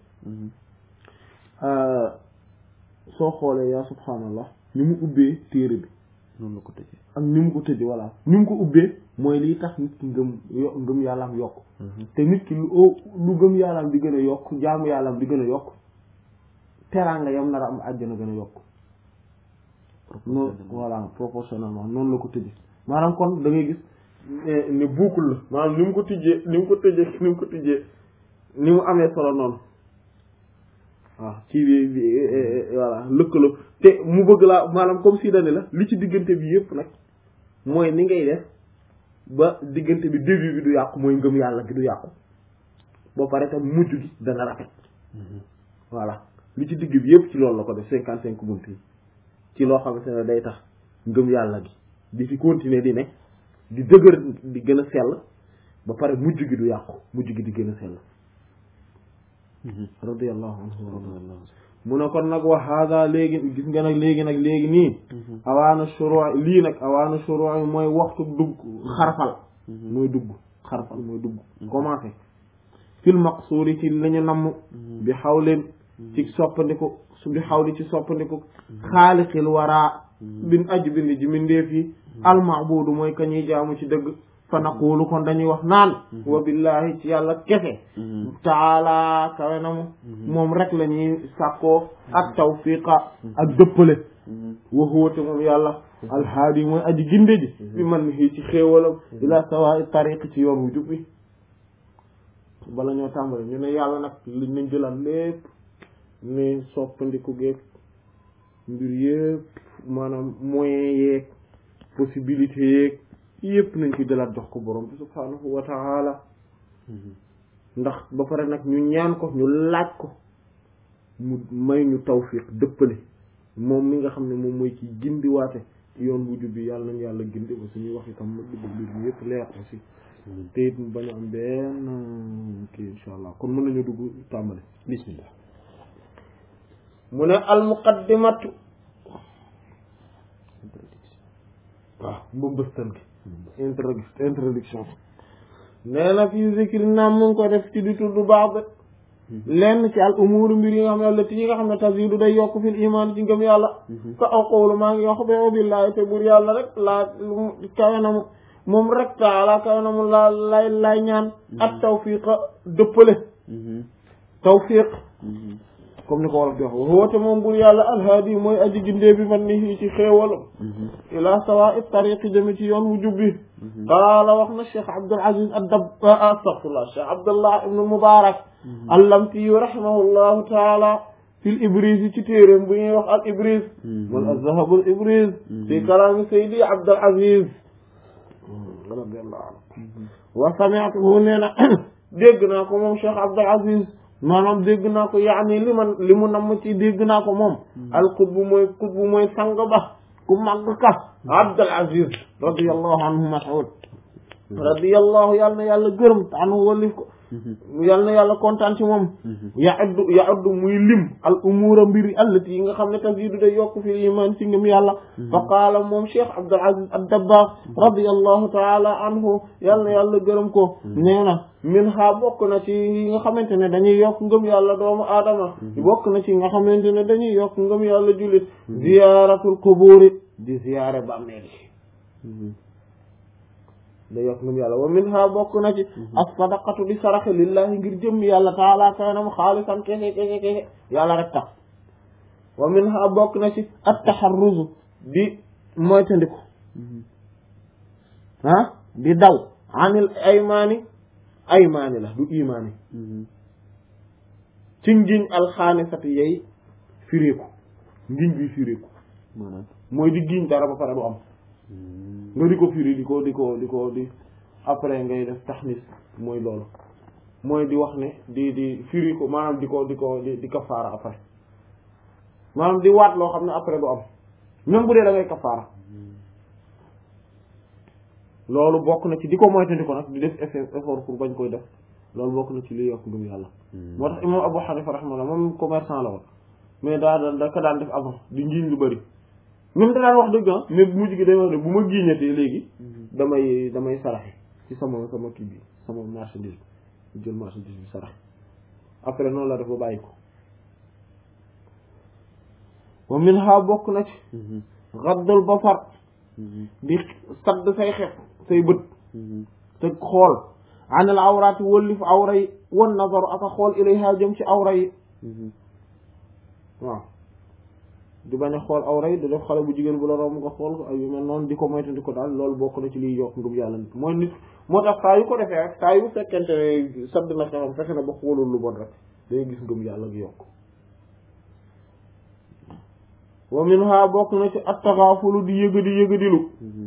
A: soo xoolee yaa subhaanallah ni mu ubbee téere bi
B: noonu la ko tëjee
A: ak ni mu ko tëjee voilà ni mu ko ubbee mooy liy tax nit ki ngëm yo ngëm yàllaam yokk te nit ki lu oo lu ngëm yàllaam di gën a yokk jaamu yàllaam di gën a yokk teraanga yam nar a am àjjana gën a yokk noonu voilà proportionnellement noonu la ko tëjee maanaam kon da ngay gis ne buukul la maanaam ni mu ko tijjee ni mu ko tëjee ni mu ko tijjee ni mu amee solo noonu waaw ci bi bi voilà lëkkaloo te mu bëgg laa maanaam comme si dane la li ci diggante bi yëpp nag mooy ni ngay def ba diggante bi début bi du yàqu mooy ngëm yàlla gi du yàqu ba pare tam mujj gi dana rafet voilà li ci digg bi yëpp ci loolu la ko def cinquante cinq bunt yi ci loo xamante ne day tax ngëm yàlla gi di fi continuer di ne di dëgër di gën a sell ba pare mujj gi du yàqu mujj gi di gën a sell radiyallahu anhu mu ne kon nag wa hada léegi gis nga nag léegi nag léegi nii awaana shuruu lii nag awaana shuruu mooy waxtu dugg xarfal mooy dugg xarfal mooy dugg commencé fil maqsuuri ci la ñu namm bi xawleen ci soppandiku su bi xaw di ci soppandiku xaaliqil waraa bin aji bind ji mindeef yi almaabudu mooy ka ñuy jaamu ci dëgg fa naqulu kon dañuy wax naan wa billahi ci yàlla kese taala kawe na mu moom rek la ñuy sàkkoo ak tawfiqa ak dëppale wa huwa te moom yàlla alhaadi mooy aji ginde ji bi man ni ci xéewalam ila sawa'i tariq ci yoon wu jub bi bala ñoo tàmbali ñu ne yàlla nag liñ nañ jëlaat lépp ne soppandiku geeg mbir yëpp maanaam moyen yeeg possibilité yeeg yëpp nañ ko jëlaat jox ko borom bi subhaanahu wa taala ndax ba pare nag ñu ñaan ko ñu laaj ko mu may ñu tawfiq dëppale moom mi nga xam ne moom mooy ci gindiwaate yoon bu jub bi yàlla nañ yàlla gindi ba suñuy wax itam ma dugg mbir mi yëpp leer aussi te it mu bañ a am benn kii insha allah kon mën nañu dugg tàmbali
B: bismillah
A: mu ne al muqaddimatu waaw mbëmbëstal gi introdu introduction nee na fii zikri naam mu ngi ko def ci di tudd baax ba lenn ci al umuru mbir yi nga xam ne allati yi nga xam ne tazidu day yokk fil iman ci ngëm yàlla ka aw qawlu maa ngi wax ba billahi te bur yàlla rek laa kawe na mu moom rek taala kawe na mu laa lay lay ñaan ak tawfiqa dëppale tawfiq comme ni ko wolof di wax woote moom bur yàlla alhaadi mooy aji gindee bi man ni ci xéewalam ila sawa i tariqi jëme ci yoon wu jubbi qaala wax na cheikh abdul aziz addab astaghfirullah cheikh abdullah ibnu mubarak allamtiyu rahimahullahu taala fil ibris ci téeréem bu ñuy wax al ibris wal azhabul ibris fi kalaami saydi abdul aziz radiallahu anhu wa sami'tuhu nee na dégg naa ko moom cheikh abdul aziz maanaam dégg naa ko yaani li man li mu namm ci dégg naa ko moom al qutbu mooy qutbu mooy sang ba ku màgg ka abdul aziz radiallahu anhu mas'ud radiyallahu yàlla na yàlla gërëm te anhu walif ko yàlla na yàlla kontaan ci moom yaaddu yaaddu muy lim al umura mbiri allati yi nga xam ne tazidu day yokk fi iman ci ngëm yàlla fa qaala moom cheikh abdul aziz ad-dabbaax radiyallahu taala anhu yàlla na yàlla gërëm ko nee na min ha bokk na ci yi nga xamante ne dañuy yokk ngëm yàlla doomu aadama bokk na ci nga xamante ne dañuy yokk ngëm yàlla jullit ziyaratul quburi di ziyaare bàmmeel da yokk ngëm yàlla wa min ha bokk na ci as-sadaqatu di saraxe lillahi ngir jëm yàlla taala kaanam xaalisan kese kese kese yàlla rek tax wa min ha bokk na ci at-taharruzu di moytandiku ah di daw anil aymaani aymaani la du imaani ci ngiñ alxaanisati yey firéeku ngiñ bi firéeku
B: maanaam
A: mooy di giñ dara ba pare du am nga di ko firi di ko di ko di ko di après ngay def taxnis mooy loolu mooy di wax ne di di firi ko maanaam di ko di ko di di kafaara après maanaam di waat loo xam ne après du am même bu dee da ngay kafaara loolu bokk na ci di ko moytandi ko nag di def effort effort pour bañ koy def loolu bokk na ci liy yokk ngëm yàlla moo tax imam Abu Hanifa rahimahullah moom commerçant la woon mais daa daan da ka daan def avant di ngiñ lu bëri même da daan wax dëgg ah mais bu mujj gi day wax ne bu ma giiñatee léegi damay damay saraxe ci sama sama kii bi sama marchandise bi jël marchandise bi saraxe après noonu la def ba bàyyi ko wa min ha bokk na ci gaddul basar di sadd say xef say bët te xool anil awraati wëllif awra yi wan nazaru aka xool ilayha jëm ci awra yi waaw di bañ a xool awra yi di def xale bu jigéen bu la romb nga xool ko ay yu mel noonu di ko moytandi ko daal loolu bokk na ci liy yokk ngëm yàlla nit mooy nit moo tax saa yu ko defee rek saa yu fekkente ne sadd na xefam fexe na ba xoolul lu bon rek day gis ngëm yàlla gi yokk wa minha bokk na ci attaxaafulu di yëgadi yëgadilu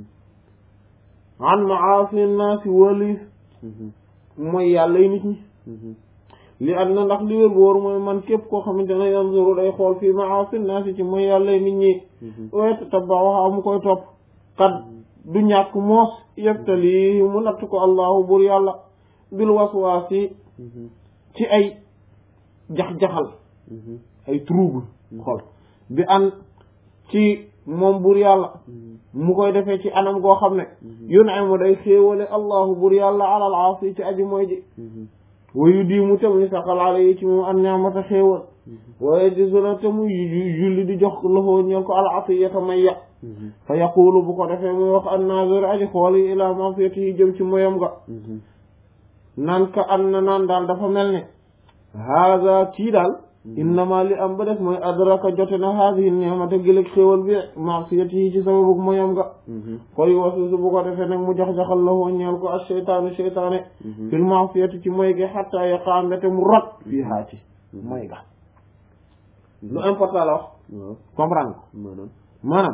A: an maasi naasi walis mooy yàlla yi nit ñi li at na ndax li wér boor mooy man képp koo xamante ne yanzuru day xool fii maasi naasi ci mooy yàlla yi nit ñi wet tabawaxa mu koy topp kat du ñàkk moos yeftali mu natt ko allahu bur yàlla bil waswaasi ci ay jax-jaxal ay trouble xol bi an ci moom bur yàlla mu koy defee ci anam goo xam ne yun'imu day xéewale allahu bur yàlla alal aasi ci aji mooy ji wayu dii mu tam ni saxal ala yi ci moom an ñaamata xéewal waaye di suna te muy julli di jox loxo ñeel ko al atiyata may ya fa yaqulu bu ko defee muy wax an nazir aji xool yi ila mafiyatihi jëm ci moyam ga naan ka an na naan daal dafa mel ne haada kii daal innama li am ba def mooy adraka jote na haadihi ni'mata gileg xéwal bi ma'siyatihi ci sababu moyam ga koy wasusu bu ko defee nag mu jax-jaxal la woo ñeel ko ak seytaanu seytaane fil ma'siyati ci moy gi hatta yaqa mbete mu rot fii haa ci moy ga lu important la wax comprendre ko
B: maanaam
A: maanaam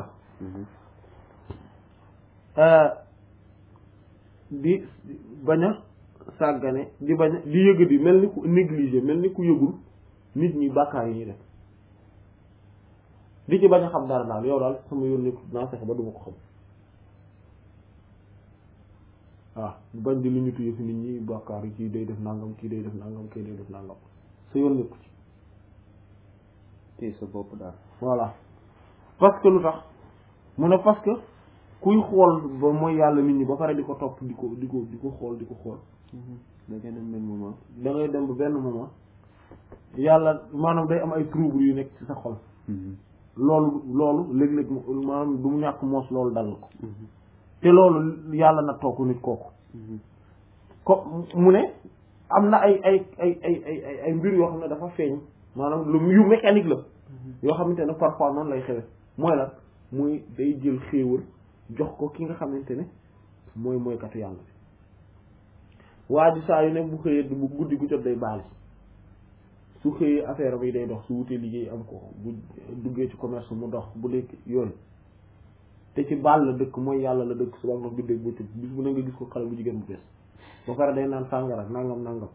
A: di bañ a sàggane di bañ a di yëg di mel ni ku négligé mel ni ku yëgul nit ñi bàkkaar yi ñuy def di ci bañ a xam dara daal yow daal sama yoon nekk naa fexe ba duma ko xam waaw bañ di lu ñu tuyee fi nit ñi bàkkaar yi kii day def nangam kii day def nangam kii day def nangam sa yoon nekku ci
B: tey sa bopp daal
A: voilà parce que lu tax mu ne parce que kuy xool ba mooy yàlla nit ñi ba pare di ko topp di ko di ko di ko xool di ko xool
B: da ngeen am benn moment
A: da ngay dem ba benn moment yàlla maanaam day am ay trouble yu nekk ci sa xol loolu loolu léeg-léeg mu maanaam du mu ñàkk moos loolu dal ko te loolu yàlla na toog nit kooku ko mu ne am na ay ay ay ay ay ay ay mbir yoo xam ne dafa feeñ maanaam lu yu mécanique la yoo xamante ne parfois noonu lay xewe mooy la muy day jël xéewal jox ko ki nga xamante ne mooy mooykatu yàlla bi waa ji saa yu ne bu xëyee bu guddi gu jot day baali su xëyee affaire bi day dox su wutee liggéey am ko bu duggee ci commerce mu dox bu lekk yooyu te ci baal la dëkk mooy yàlla la dëkk suba nga guddeeg bëccëg bis bu ne nga gis ko xale bu jigéen bu bees ba pare day naan sàngara nangam nangam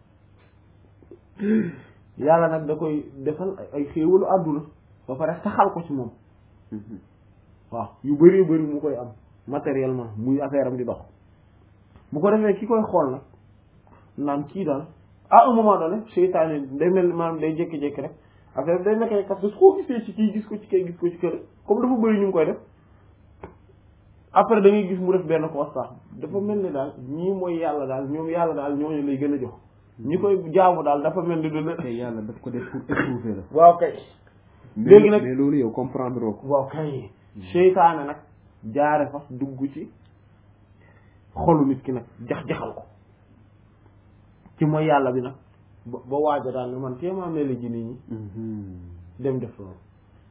A: yàlla nag da koy defal ay xéewalu àdduna ba pare saxal ko ci moom waaw yu bari bari mu koy am matériellement muy affaire am di dox bu ko defee ki koy xool nag naan kii daal à un moment donné seytaane day mel maanaam day jékki-jékki rek affaire bi day nekk rek parce que su ko gisee ci kii gis ko ci kay gis ko ci kër comme dafa bëri ñu ngi koy def après da ngay gis mu def benn constat dafa mel ni daal ñii mooy yàlla daal ñoom yàlla daal ñooñu lay gën a jox ñi koy jaamu daal dafa mel ni du la
B: te yàlla daf ko def pour éprouver la
A: waaw kay
B: mais
A: léegi nag
B: mais loolu yow comprendre oo ko
A: waaw kay seytaane nag jaare fa dugg ci xolu nit ki nag jax-jaxal ko ci mooy yàlla bi nag ba ba waaja daal ne man téemaa mel ji nit ñi dem def loolu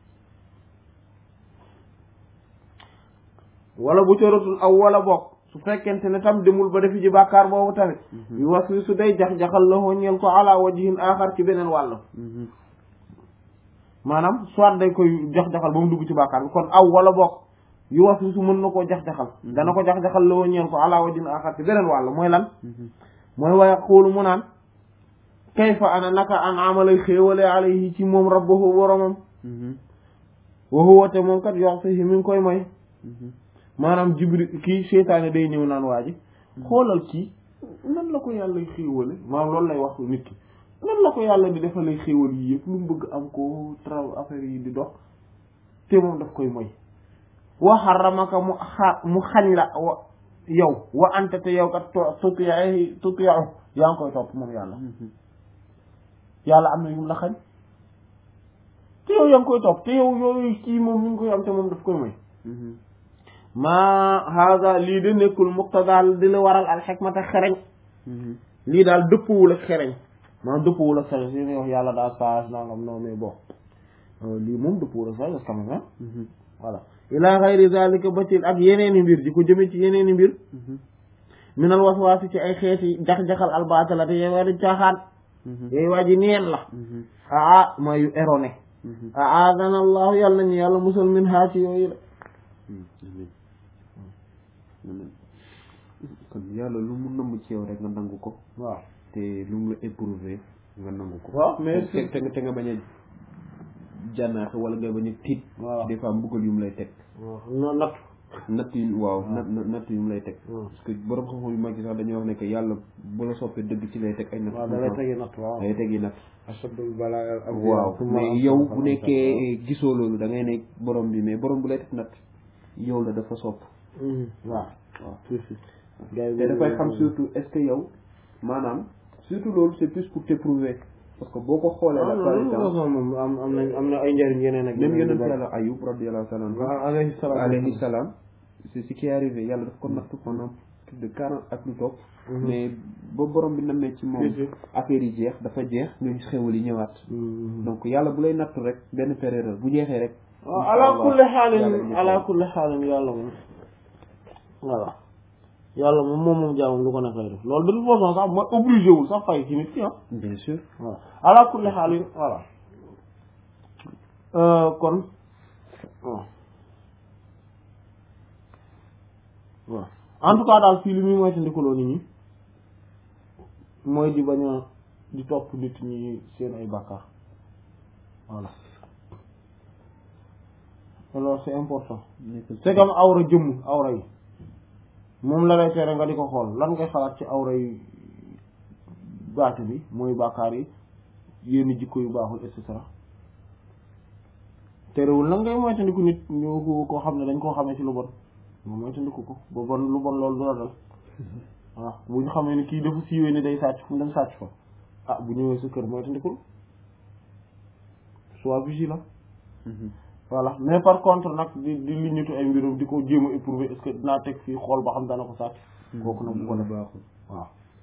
A: wala bu coratul aw wala bokk su fekkente ne tam demul ba defi ji bàkkaar boobu tamit yu was wi su day jax-jaxal la ñeel ko ala wajihin axar ci beneen wàll maanaam soit day koy jax-jaxal ba mu dugg ci bàkkaar bi kon aw wala bokk yu was wi su mën na koo jax-jaxal dana ko jax-jaxal la ñeel ko ala wajihin axar ci beneen wàll mooy lan mooy waaye xoolu mu naan kayfa ana naka an amalay xéewale alayhi ci moom rabbahu boromam wa huwa te moom kat yox si mi ngi koy mooy maanaam jibril kii seytaane day ñëw naan waa ji xoolal kii nan la ko yàlla xéewale maanaam loolu lay wax nit ki nan la ko yàlla di defalay xéewal yi yëpp lu mu bëgg am ko tra affaire yi di dox te moom daf koy moy wa xaramaka mu xa mu xañ la wa yow wa anta te yow kat tutiyaay tutiyaaw yaa ngi koy topp moom yàlla yàlla am na yum la xañ te yow yaa ngi koy topp te yow yooyu kii moom mi ngi koy am te moom daf koy moy maa hada lii de nekkul muqtadaal di la waral al xikmata xereñ lii daal dëppwul ak xereñ maanaam dëppwul ak sagesse yi wax yàlla daa sage nangam non mais bon lii moom dëppwul ak sagesse quand même voilà ila xayri zalika ba ci ak yeneeni mbir di ko jëme ci yeneeni mbir minal waswaasi ci ay xeeti jax-jaxal albatala te yooyu waa di caaxaan yooyu waa ji neen la aa mooy yu erroné aadana allahu yàlla nañu yàlla musal min haa ci yooyu la
B: kon yàlla lu mu nëmm ci yow rek nga nangu ko
A: waaw
B: te lu mu la éprouvé nga nangu ko
A: waaw mais
B: te te te nga bañ a jànnaaxe wala nga bañ a tiit
A: waaw
B: des fois mbugal yu mu lay teg
A: waaw non natt
B: natt yu waaw natt natt yu mu lay teg parce que borom xam-xam yu mag yi sax dañuy wax ne que yàlla bu la soppee dëgg ci lay teg ay natt
A: waaw da lay tegi natt waaw
B: day tegi natt
A: ashadul balaa al
B: waaw mais yow bu nekkee gisoo loolu da ngay ne borom bi mais borom bu lay teg natt yow la dafa sopp
A: waaw
B: waaw
A: si si gars yi
B: te dafay xam surtout est-ce que yow maanaam surtout loolu c'est plus pour t'éprouver parce que boo ko xoolee la par exemple
A: moom am am na am na ay njëriñ yeneen ak
B: même
A: yeneen
B: yonent
A: yu bari.
B: yàlla ayub radiyallahu ta'ala anhu
A: waaw alayhi salaam
B: alayhi salaam c'est ce qui est arrivé yàlla daf ko nattu pendant plus de quarante ak lu topp mais ba borom bi namee ci moom
A: Si, si.
B: affaire yi jeex dafa jeex ñooñu xewal yi ñëwaat
A: Mhm.
B: donc yàlla bu lay nattu rek benn période bu jeexee rek
A: waaw
B: incha
A: ala
B: Allah,
A: kulli
B: yàlla
A: xaalin
B: indi
A: ala
B: ko.
A: kulli xaalin yàlla moom voilà yàlla moom moom moom jaamam lu ko nekk lay def loolu de toute façon sax mooy obligé wul sax fay ci nit ki ah
B: bien sûr
A: voilà ala kulli xaalin voilà Euh, kon waaw waaw en tout cas daal fii li muy moytandikuloo nit ñi mooy di bañ a di topp nit ñi seen ay bàkkaar voilà alors c'est important c'est comme awra jëmm awra yi moom la lay tere nga di ko xool lan ngay xalaat ci awra yi baati bi mooy bàkkaar yi yenn jikko yu baaxul et cetera terewul nag ngay moytandiku nit ñu ko koo xam ne dañ koo xamee ci lu bon nga moytandiku ko ba bon lu bon loolu du la dal waaw bu ñu xamee ni kii dafa siiwee ni day sàcc fu mu dem sàcc fa ah bu ñëwee sa kër moytandikul sois vigilant voilà mais par contre nag di di liñatu ay mbirum di ko jéem a éprouver est-ce que dinaa teg fii xool ba xam dana ko sàcc kooku nag bu ko def
B: baaxul
A: waaw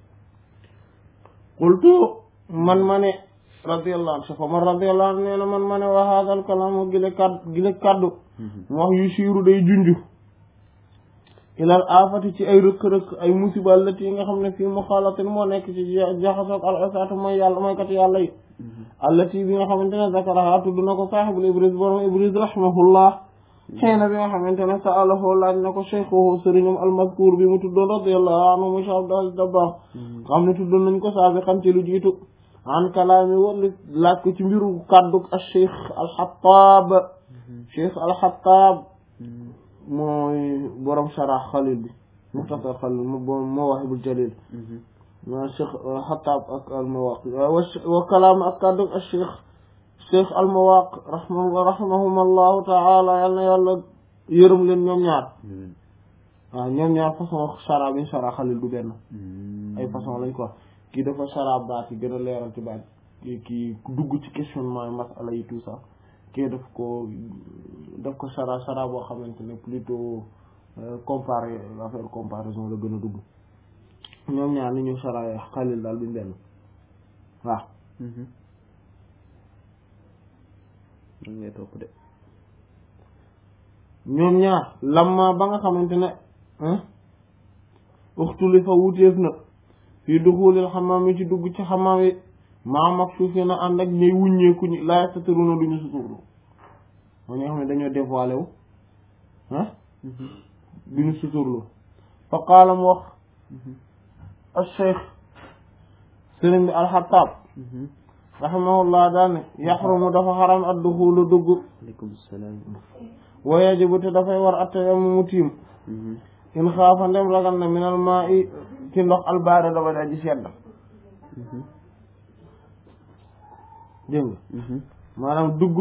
A: qultu man ma ne radiyallahu anhu fa man radiyallahu anhu nee na man ma ne wa hadal kalamu gile kaddu gile kaddu mu wax yu siiru day junju ilal afati ci ay rëkk-rëkk ay musiba allati yi nga xam ne fii muxaalatin moo nekk ci jaxasoog al usaatu mooy yàlla mooy kat yàlla yi allati bi nga xamante ne zakaraha tudd na ko saaxibul ibris borom ibris rahimahullah xeena bi nga xamante ne sa'alahu laaj na ko cheikhuhu sëriñam almazkur bi mu tuddoon radiyallahu anhu mu Cheikh Abdul Aziz Dabakh xam ne tuddoon nañ ko saabiqan ci lu jiitu an kalaami wala laaj ko ci mbiru kàddu al cheikh alxataab cheikh alxataab mooy borom sharah xalil bi muxtasar xalil mawaahibul jalil ma cheikh xataab ak almawaqi wa kalaam ak kàddu al cheikh cheikh almawaq rahma rahimahum allahu taala yal na yàlla yërëm leen ñoom ñaar waaw ñoom ñaar façon shara bi shara xalil du benn ay façon lañ ko wax kii dafa shara baat yi gën a leeral ci baat kii kii dugg ci questionnement yi masala yi tout ça kii daf ko daf ko shara shara boo xamante ne plutôt comparé affaire comparaison la gën a dugg ñoom ñaar ni ñu shara xalil daal duñ benn waaw
B: ngay topp de
A: ñoom ñaar lamma ba nga xamante ne uxtuli fa wuteef na fii duxulil xamaam yi ci dugg ci xamaam yi maam ak suuf na ànd ak ñuy wuññeeku ñi laay sataru na duñu suturlu moo ñoo xam ne dañoo dévoilé wu ah duñu suturlu fa qaala mu wax al cheikh sëriñ bi alxataab rahimahullah daane yaxrumu dafa xaram ad duxulu dugg
B: aleykum salaam
A: wa yajibu te dafay war attayamu mu tiim in xaafa ndem ragal na minal maa i ci ndox albaare daba da ji sedd dégg nga maanaam dugg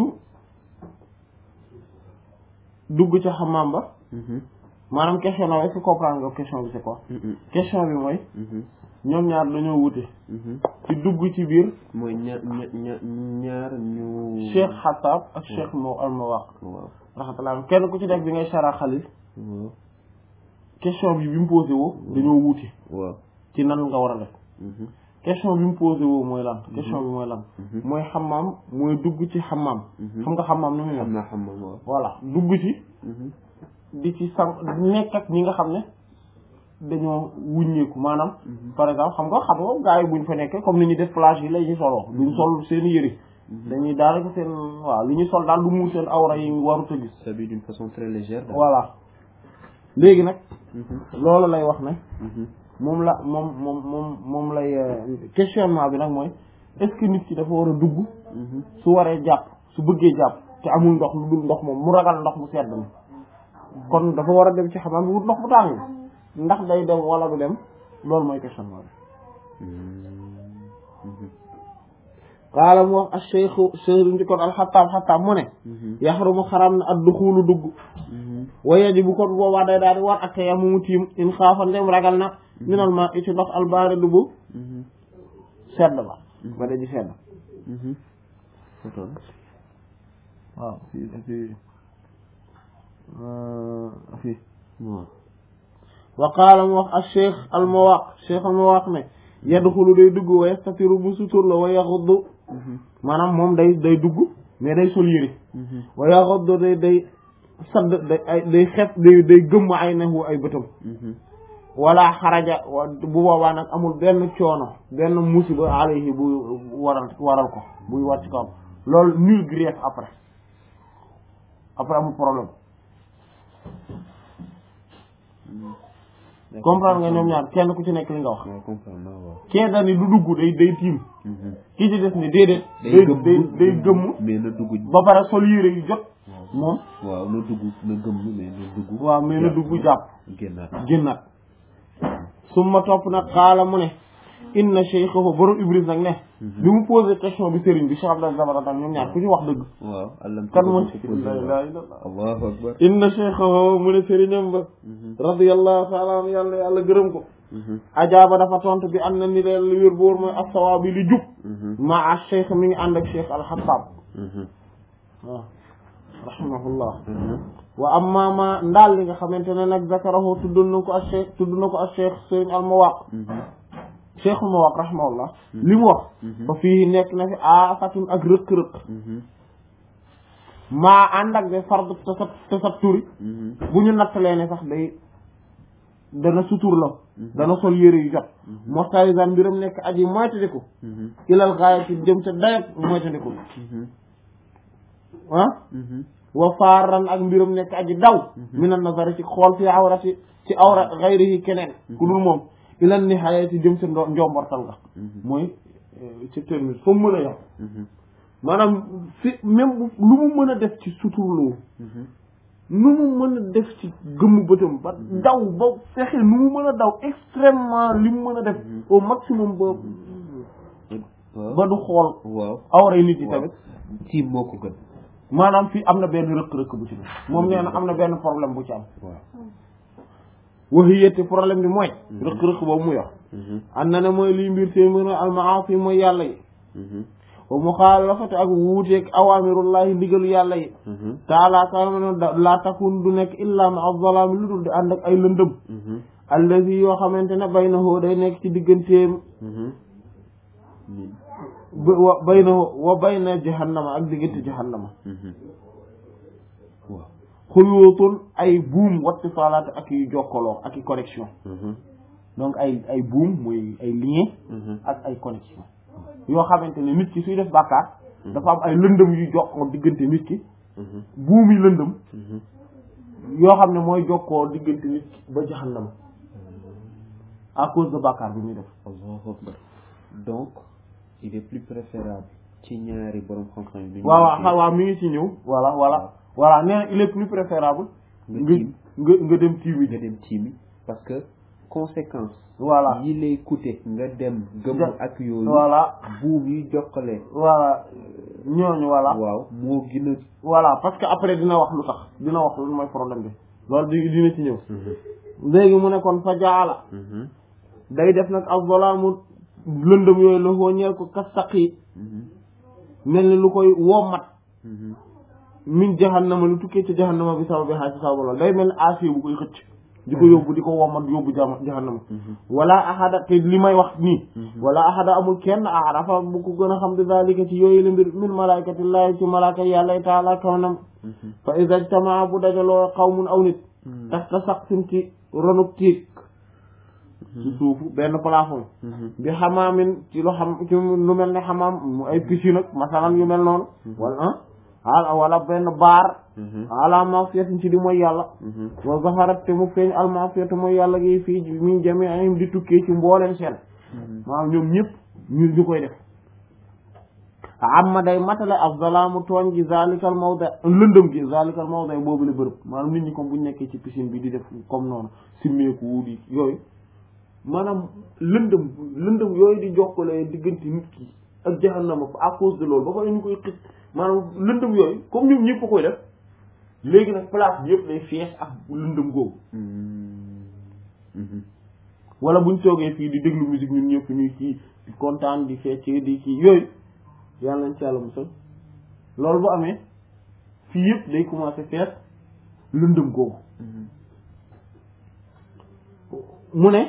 A: dugg ca xamaam ba maanaam question na est-ce que comprendre nga question bi c'est quoi question bi mooy ñoom ñaar dañoo wute ci dugg ci biir
B: mooy ñaar ñaar ñaar ñu
A: cheikh xataab ak cheikh moo almawaq
B: waaw
A: raxmatullah kenn ku ci def bi ngay shara xalil
B: waaw
A: question bi bi mu posé woo dañoo wuute
B: waaw
A: ci nan nga war a def question bi mu posé woo mooy lan question bi mooy lan mooy xamaam mooy dugg ci xamaam xam nga xamaam nu muy
B: xam
A: mel
B: naa xam ma waaw
A: voilà dugg ci di ci sang nekk ak ñi nga xam ne dañoo wuññeeku maanaam par exemple xam nga xam nga gars yi buñ fa nekkee comme ni ñuy def plage yi la ñuy soloo duñ sol seen yëri dañuy daanaka seen waaw li ñuy sol daal du muur seen awra yi warut a gis
B: s'habille d'une façon très légère daal.
A: voilà léegi nag loolu lay wax ne moom la moom moom moom moom lay questionnement bi nag mooy est-ce que nit ki dafa war a dugg su waree jàpp su bëggee jàpp te amul ndox lu dul ndox moom mu ragal ndox mu sedd mi kon dafa war a dem ci xamaam bi wut ndox bu tàng ndax day dem wala du dem loolu mooy questionnement bi qaala mu wax al cheikhu cheikh di kon alxataab xataab mu ne yaxrumu xaram na ad duxulu dugg wa yajibu kon boobaa day daal di war ak tayamumu tiim in xaafa ndem ragal na minal ma i ci ndox albaari du bu sedd ba ba da ji sedd
B: Attends.
A: waaw fii fii fii
B: waaw
A: wa qaala mu wax al cheikh al mawaq cheikh al mawaq ne yadxulu day dugg wa yastatiru bu sutur la wa yaxuddu maanaam moom day day dugg mais day sol yëri wa yaxuddu day day sadd day ay day xef day day gëmm ay nahu ay bëtam wala xaraja wa bu boobaa nag amul benn coono benn musiba alayhi bu waral waral ko buy wàcc ko am loolu nul grief après après amul problème comprendre nga ñoom ñaar kenn ku ci nekk li nga wax
B: waaw comprendre naa waaw
A: kee dani du dugg day day tiim kii ci des ni déedéet
B: day
A: day
B: gëmm
A: day day gëmm
B: mais na dugg
A: ba pare sol yére yu jot moom
B: waaw na dugg na gëmm mais na dugg
A: waaw mais na dugg jàpp
B: génnaat
A: génnaat summa topp nag xaala mu ne inna cheikhahu borom ibris nag ne bi mu posé question bi sëriñ bi Cheikh Abdel Zabaratan ñoom ñaar ku ci wax dëgg
B: waaw allam
A: kan mooy
B: ko
A: la ilaha illallah
B: allahu akbar
A: inna cheikhahu mu ne sëriñam ba radiyallahu taala an yàlla yàlla gërëm ko ajaaba dafa tontu bi am na ni leen li wér boor mooy asawaa bi li jub ma a cheikh mi ngi ànd ak cheikh alxataab waaw rahimahullah wa amma ma ndaal li nga xamante ne nag zakarahu tudd na ko ak cheikh tudd na ko ak cheikh sëriñ almawaq cheikh almawaq rahimahullah li mu wax ba fii nekk na fi aafatun ak rëq-rëq maa ànd ak de fardu tasat tasat turi bu ñu nattalee ne sax day dana sutur la dana sol yére yu jot mostarisan mbiram nekk aji moytandiku ilal gaayati jëm ca dayab moytandiku ah wa faaran ak mbiram nekk aji daw minan nazari ci xool fi awrati ci awra gayrihi keneen ku dul moom ilal nihayati jëm ca ndo- njombortal nga mooy ci termine fa mu mën a yam maanaam fi même bu lu mu mën a def ci suturloo nu mu mën a def ci gëmm bëtam ba daw ba fexe nu mu mën a daw extrêmement li mu mën a def au maximum ba
B: waaw
A: ba du xool
B: waaw
A: awray nit yi
B: waaw
A: tamit
B: tiim moo ko gën
A: maanaam fii am na benn rëkk-rëkk bu ci ne moom nee na am na benn problème bu ci am
B: waaw
A: waxiyette problème bi mooy rëkk-rëkk boobu mu yor am na ne mooy liy mbir seen mën a almaasi mooy yàlla yi wa muxaalafatu ak wuuteeg awaamirullahi ndigalu yàlla yi taala kaama ne laa takun du nekk illa ma az-zalaami lu dul di ànd ak ay lëndëm allazi yoo xamante ne baynahu day nekk ci digganteem ba- wa baynahu wa bayna jahannama ak diggante jahannama
B: waaw
A: xuyuutun ay buum watti salaat ak yu jokkaloo ak i connexion donc ay ay buum mooy ay lien ak ay connexion yoo xamante ne nit ki suy def bàkkaar dafa am ay lëndëm yu jokkoo diggante nit ki buum yi lëndëm yoo xam ne mooy jokkoo diggante nit ki ba jahannama à cause de bàkkaar bi muy def
B: allahu akbar donc il est plus préférable ci ñaari borom xam-xam yi
A: waaw waaw xa- waaw mi ngi ci ñëw voilà voilà voilà nee na il est plus préférable
B: Nga
A: nga
B: tiim.
A: nga nga dem tiiwi
B: nga dem tiimi parce que conséquence
A: voilà
B: yi lay coûter nga dem gëmm
A: Ja-
B: ak yooyu
A: voilà
B: buum yi jokkale
A: voilà ñooñu voilà
B: waaw moo gën a
A: voilà parce que après dina wax lu tax dina wax lu mooy problème bi loolu di dina ci ñëw léegi mu ne kon fa jaala day def nag az-zalaamu lëndëm yooyu la koo ñeel ko kastaqi mel ni lu koy wommat min jahannama lu tukkee ci jahannama bi sababi xaa ci sababu loolu day mel ni acier bu koy xëcc di ko yóbbu di ko wommat yóbbu jama jahannama wala ahada te li may wax nii wala ahada amul kenn arafa bu ko gën a xam di zalika ci yooyu la mbir min malaikatillahi ci malaaka yàlla taala kawnam fa iza ijtamaa bu dajaloo qawmun aw nit taxta saqfin ci ronuk tiig ci suufu benn plafond bi xamaamin ci lu xam ci lu mel ne xamaam mu ay piscine ak masalan yu mel noonu wala ah wala benn baar ala mafiyatin ci di mooy yàlla wa zaharat te mu feeñ al mafiyatu mooy yàlla gi fii min jami'ihim di tukkee ci mbooleen seen maanaam ñoom ñëpp ñu ñu koy def amma day matale af zalaamu tooñ gi zalikal mawda lëndëm gi zalikal mawda boobu la bërëb maanaam nit ñi comme buñ nekkee ci piscine bi di def comme noonu simmeeku di yooyu maanaam lëndëm lëndëm yooyu di jokkale diggante nit ki ak jahannama à cause de loolu ba pare ñu koy xëcc maanaam lëndëm yooyu comme ñoom ñëpp a koy def léegi nag place bi yëpp day fees ak lëndëm googu wala buñ toogee fii di déglu musique ñun ñëpp ñuy kii di kontaan di fecc di kii yooyu yàlla nañ ci yàlla musal loolu bu amee fii yëpp day commencer fees lëndëm googu mu ne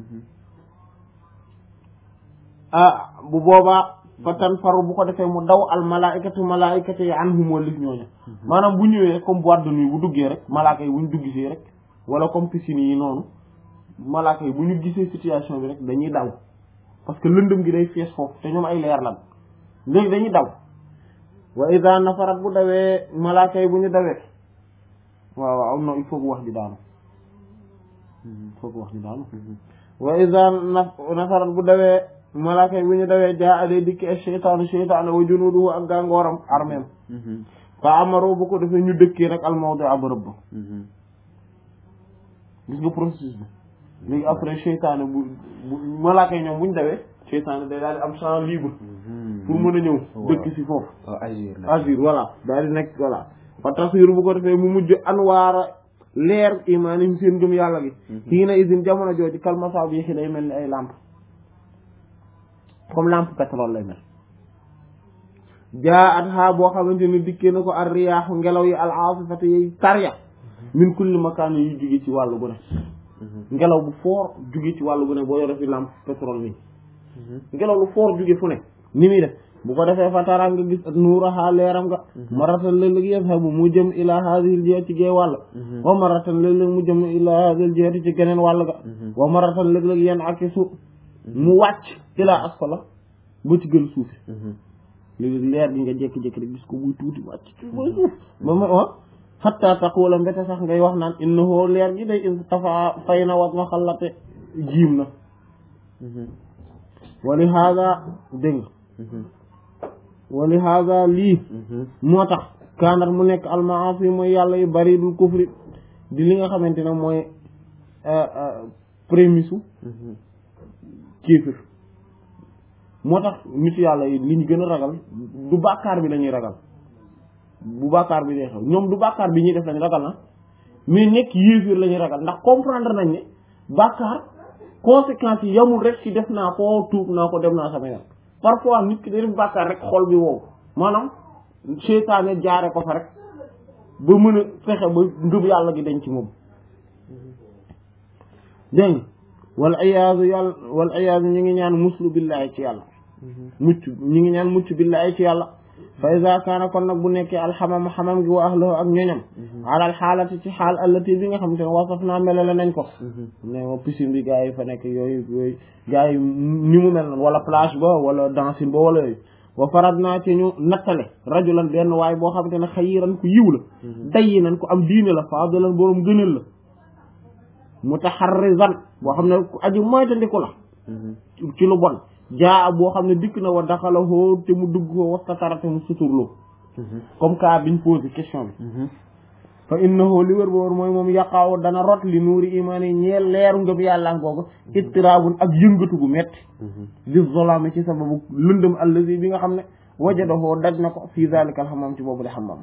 A: ah bu boobaa fa tan faru bu ko defee mu daw al malaikatu malaikatu yi anhum walif ñooñu maanaam bu ñëwee comme boîte de nuit bu duggee rek malaaka yi bu ñu duggisee rek wala comme piscine yi noonu malaaka yi bu ñu gisee situation bi rek dañuy daw parce que lëndëm gi day fees foofu te ñoom ay leer lan léegi dañuy daw wa ida nafarat bu dawee malaaka yi bu ñu dawee waaw waaw non il faut que wax ji daanu il faut que wax ji daanu wa ida nafarat bu dawee malaaka yi bu ñu dawee jaa aday dikki ak cheytaanu cheytaanu wa junuduhu ak gàngooram armeem fa amaro bu ko defee ñu dëkkee rek al mawdi ab rëbb gis nga processus bi léegi après cheytaanu bu bu malaaka yi ñoom bu ñu dawee cheytaanu day daal di am champ libre pour mën a ñëw dëkk si foofu
B: agir
A: agir voilà daal di nekk voilà fa taswir bu ko defee mu mujj anwaara leer imaanim seen gëm yàlla gi kii na usine jamono jooju kalmasa bi yéexi day mel ni ay lampe comme lampe pétrole lay mel jaa at xaa boo xamante ni dikkee na ko ar riyaaxu ngelaw yi al aasifati yi tarya min kulli makaan yu jóge ci wàllu gu ne ngelaw bu fort jóge ci wàllu gu ne boo yore fi lampe pétrole nii ngelaw lu fort jóge fu ne ni muy def bu ko defee fa tara nga gis nuuraha leeram nga maratan léeg-léeg yadhabu mu jëm ila hadhihi al-jihati ci gee wàll wa maratan léeg-léeg mu jëm ila hadhihi al-jihati ci geneen wàll ga wa maratan léeg-léeg yan akisu mu wàcc ila asfala ba ci gën suufi léegi leer gi nga jékki-jékki rek gis ko buy tuuti wàcc ci ba suuf ba ma ah hatta taqula mbete sax ngay wax naan innahu leer gi day tafa fay na wat ma xallate jiim na wali hada dégg wali hada lii moo tax kaanat mu nekk almaasi mooy yàlla yu bari dul kufri di li nga xamante ne mooy prémisse kéefir moo tax nit yàlla yi li ñu gën a ragal du bàkkaar bi lañuy ragal bu bàkkaar bi dee xew ñoom du bàkkaar bi ñuy def lañ ragal na mais nekk yéefir la ñuy ragal ndax comprendre nañ ne bàkkaar conséquences yi yamul rek ci def naa ko tuub naa ko dem naa sama yoon parfois nit ki day def bàkkaar rek xol bi wow maanaam seytaane jaare ko fa rek ba mën a fexe ba ngëm yàlla gi dañ ci moom dégg nga wal iyaazu yàlla wal iyaazu ñu ngi ñaan muslu billahi ci yàlla mucc ñu ngi ñaan mucc billahi ci yàlla fa iza kaana kon nag bu nekkee alxamam xamam gi wa ahlahu ak ñoñam alal xaalati ci xaal allati bi nga xam te ne wasaf naa melale nañ ko ne ma piscine bi gars yi fa nekk yooyu yooyu gars yi ni mu mel noonu wala plage ba wala dancing ba wala yooyu wa farad naa ci ñu nattale rajulan benn waaye boo xam te ne xayiran ku yiw la dayyi nañ ko am diine la faadalan boroom gënal la mutaharrizan boo xam ne ku aji moytandiku la ci lu bon jaa boo xam ne dikk na wa daxala hoo te mu dugg ko wastatara te mu suturloo comme cas biñ posé question bi fa innahu li wér ba wër mooy moom yaqaaw dana rot li nuuri imaan yi ñeel leeru ngëm yàlla googu ittiraabun ak yëngatu gu metti di zolaami ci sababu lëndëm allazi bi nga xam ne wajadahoo daj na ko fii zalika al xamam ci boobu le xamam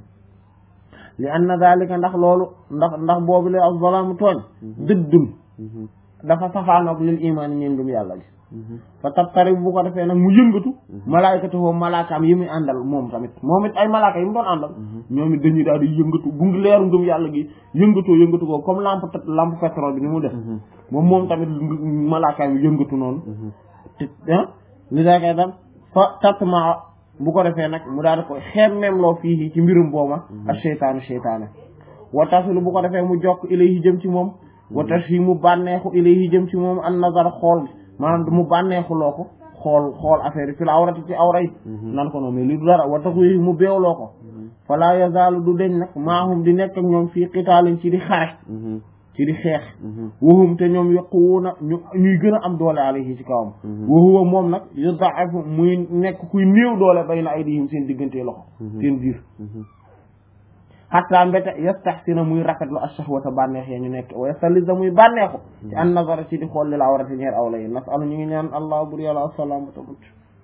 A: li anna zalika ndax loolu ndax ndax boobu le ak zolaamu tooñ dëddun dafa safaanoog lil imaan yi ñeen ngëm yàlla gi fa tabtari bu ko defee nag mu yëngatu malaayikatu foofu malaakaam yi muy àndal moom tamit moom it ay malaaka yi mu doon àndal ñoom it dañuy daal di yëngatu bu ngi leeru ngëm yàlla gi yëngatoo yëngatu ko comme lampe lampe pétrole bi ni mu def moom moom tamit malaakaam yi yëngatu noonu te ah li daa koy dam fa tatma bu ko defee nag mu daal di ko xemmeem loo fii ci mbirum booma ak seytaanu seytaane wa tasilu bu ko defee mu jokk ilayhi jëm ci moom wa tashi mu bànneexu ilayhi jëm ci moom an nazar xool maanaam mu bànneexuloo ko xool xool affaire yi fi la awrati ci awra yi nan ko noonu mais li du dara wa taxu mu beewloo ko fala yazaalu du deñ nag maahum di nekk ak ñoom fii qitaalin ci di xare ci di xeex wahum te ñoom yaquwuna ñu ñuy gën a am doole alayhi ci kawam wa huwa moom nag yudaafu muy nekk kuy néew doole bayna aydihim seen diggante loxo seen biir xatta mbete yastaxsina muy rafetlu ashahwata bànneex ya ñu nekk wa yastaliza muy bànneexu ci an nazara ci di xool li la awrati ñeer awla yi nasalu ñu ngi ñaan allah bur yàlla asalaamata mucc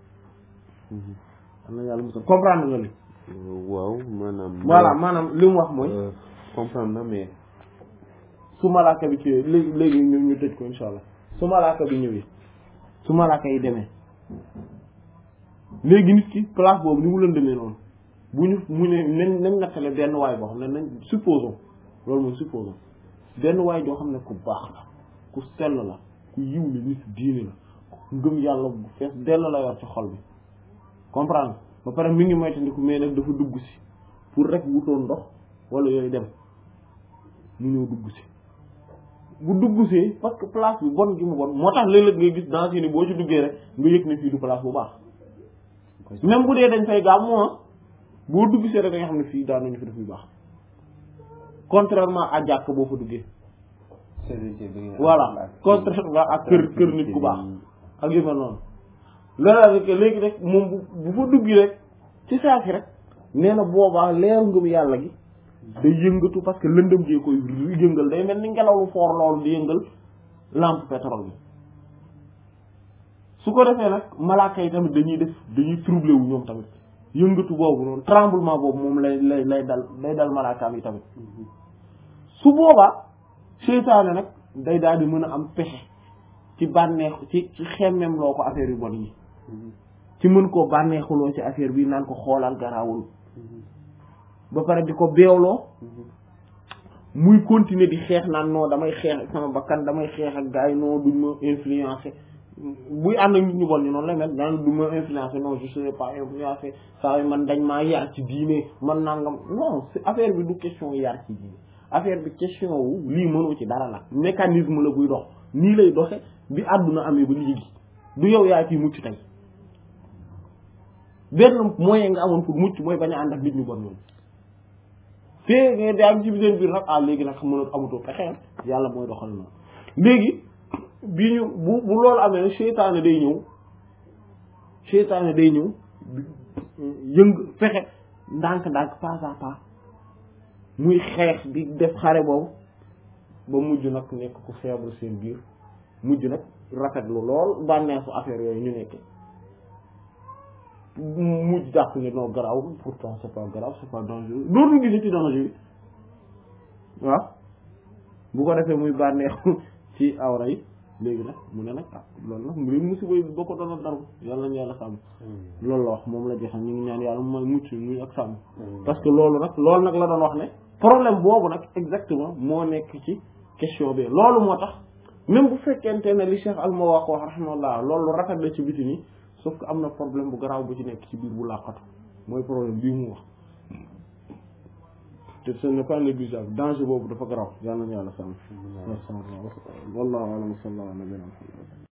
A: am na yàlla musal comprendre nga li
B: waaw maanaam
A: voilà maanaam li mu wax mooy
B: comprendre na mais
A: su malaaka bi ci léegi léegi ñu ñu tëj ko insha allah su malaaka bi ñëwee su malaaka yi demee léegi nit ki place boobu ni mu lëndëmee noonu bu ñu mu ne nañ nañ nattale benn waay boo xam ne nañ supposons loolu mooy supposons benn waay joo xam ne ku baax la ku sell la ku yiw la nit diine la ku ngëm yàlla bu fees dell la yor ci xol bi comprendre ba pare mi ngi moytandiku mais nag dafa dugg si pour rek wutoon ndox wala yooyu dem mu ñëw dugg si bu dugg see parce que place bi bon gi mu bon moo tax léeg-léeg ngay gis dans ni boo ci duggee rek nga yëg ne fii du place bu baax même bu dee dañ fay gàmm moom boo dugg see rek da nga xam ne fii daanuñu fi def bu baax contrairement à jàkk boo fa duggee voilà contrairement ak kër kër nit ku baax ak yu mel noonu loolu rek léegi rek moom bu bu fa duggi rek ci saasi rek nee na boobaa leeru ngëm yàlla gi day yëngatu parce que lëndëm gee koy yëngal day mel ni ngelaw lu foor loolu di yëngal lampe pétrole bi su ko defee nag malaaka yi tamit dañuy def dañuy troublé wu ñoom tamit yëngatu boobu noonu tremblement boobu moom lay lay lay dal day dal malaakaam yi tamit su boobaa seytaane nag day daal di mën a am pexe ci bànneexu ci ci xemmem loo ko affaire yu bon yi ci mën koo bànneexuloo ci affaire bi naan ko xoolal garaawul ba pare di ko beewloo muy continuer di xeex naan non damay xeex ak sama bakkan damay xeex ak gars yi non duñ ma influencer buy ànd ak nit ñu bon ñu noonu la mel naan du ma influencer non je serai pas influencé saa yi man dañ maa yar ci diine man nangam non affaire bi du question yar ci diine affaire bi question wu lii mënoo ci dara la mécanisme la buy dox nii lay doxe bi àdduna amee ba léegi du yow yaa ciy mucc tey benn moyen nga amoon pour mucc mooy bañ a ànd ak nit ñu bon ñoom fee nga daa am ci seen biir nag ah léegi nag mën a amatoo pexe yàlla mooy doxal noonu léegi bi ñu bu bu loolu amee seytaane day ñëw seytaane day ñëw yëng fexe ndànk-ndànk pas à pas muy xeex di def xare boobu ba mujj nag nekk ku feebar seen biir mujj nag rafetlu lool bànneexu affaire yooyu ñu nekk mujj jàpp ne non garaaw pourtant c'est pas grave c'est pas dangereux dootul gisi ci danger yi waaw bu ko defee muy bànneexu ci awra yi léegi nag mu ne nag ah loolu nag léegi musiba yi boo ko doon dara yàlla nañu yàlla sàmm loolu la wax moom la joxe ñu ngi ñaan yàlla mooy mucc muy ak sàmm parce que loolu nag loolu nag la doon wax ne problème boobu nag exactement moo nekk ci question bi loolu moo tax même bu fekkente ne li Cheikh Alma wax wax rahimahullah loolu rafet la ci biti nii sauf que am na problème bu garaaw bu ci nekk ci biir bu làqatu mooy problème bii mu wax te ce n'est pas négligeable danger boobu dafa garaaw yàlla na yàlla sàmm wallahu a'lam sallallahu alayhi wa sallam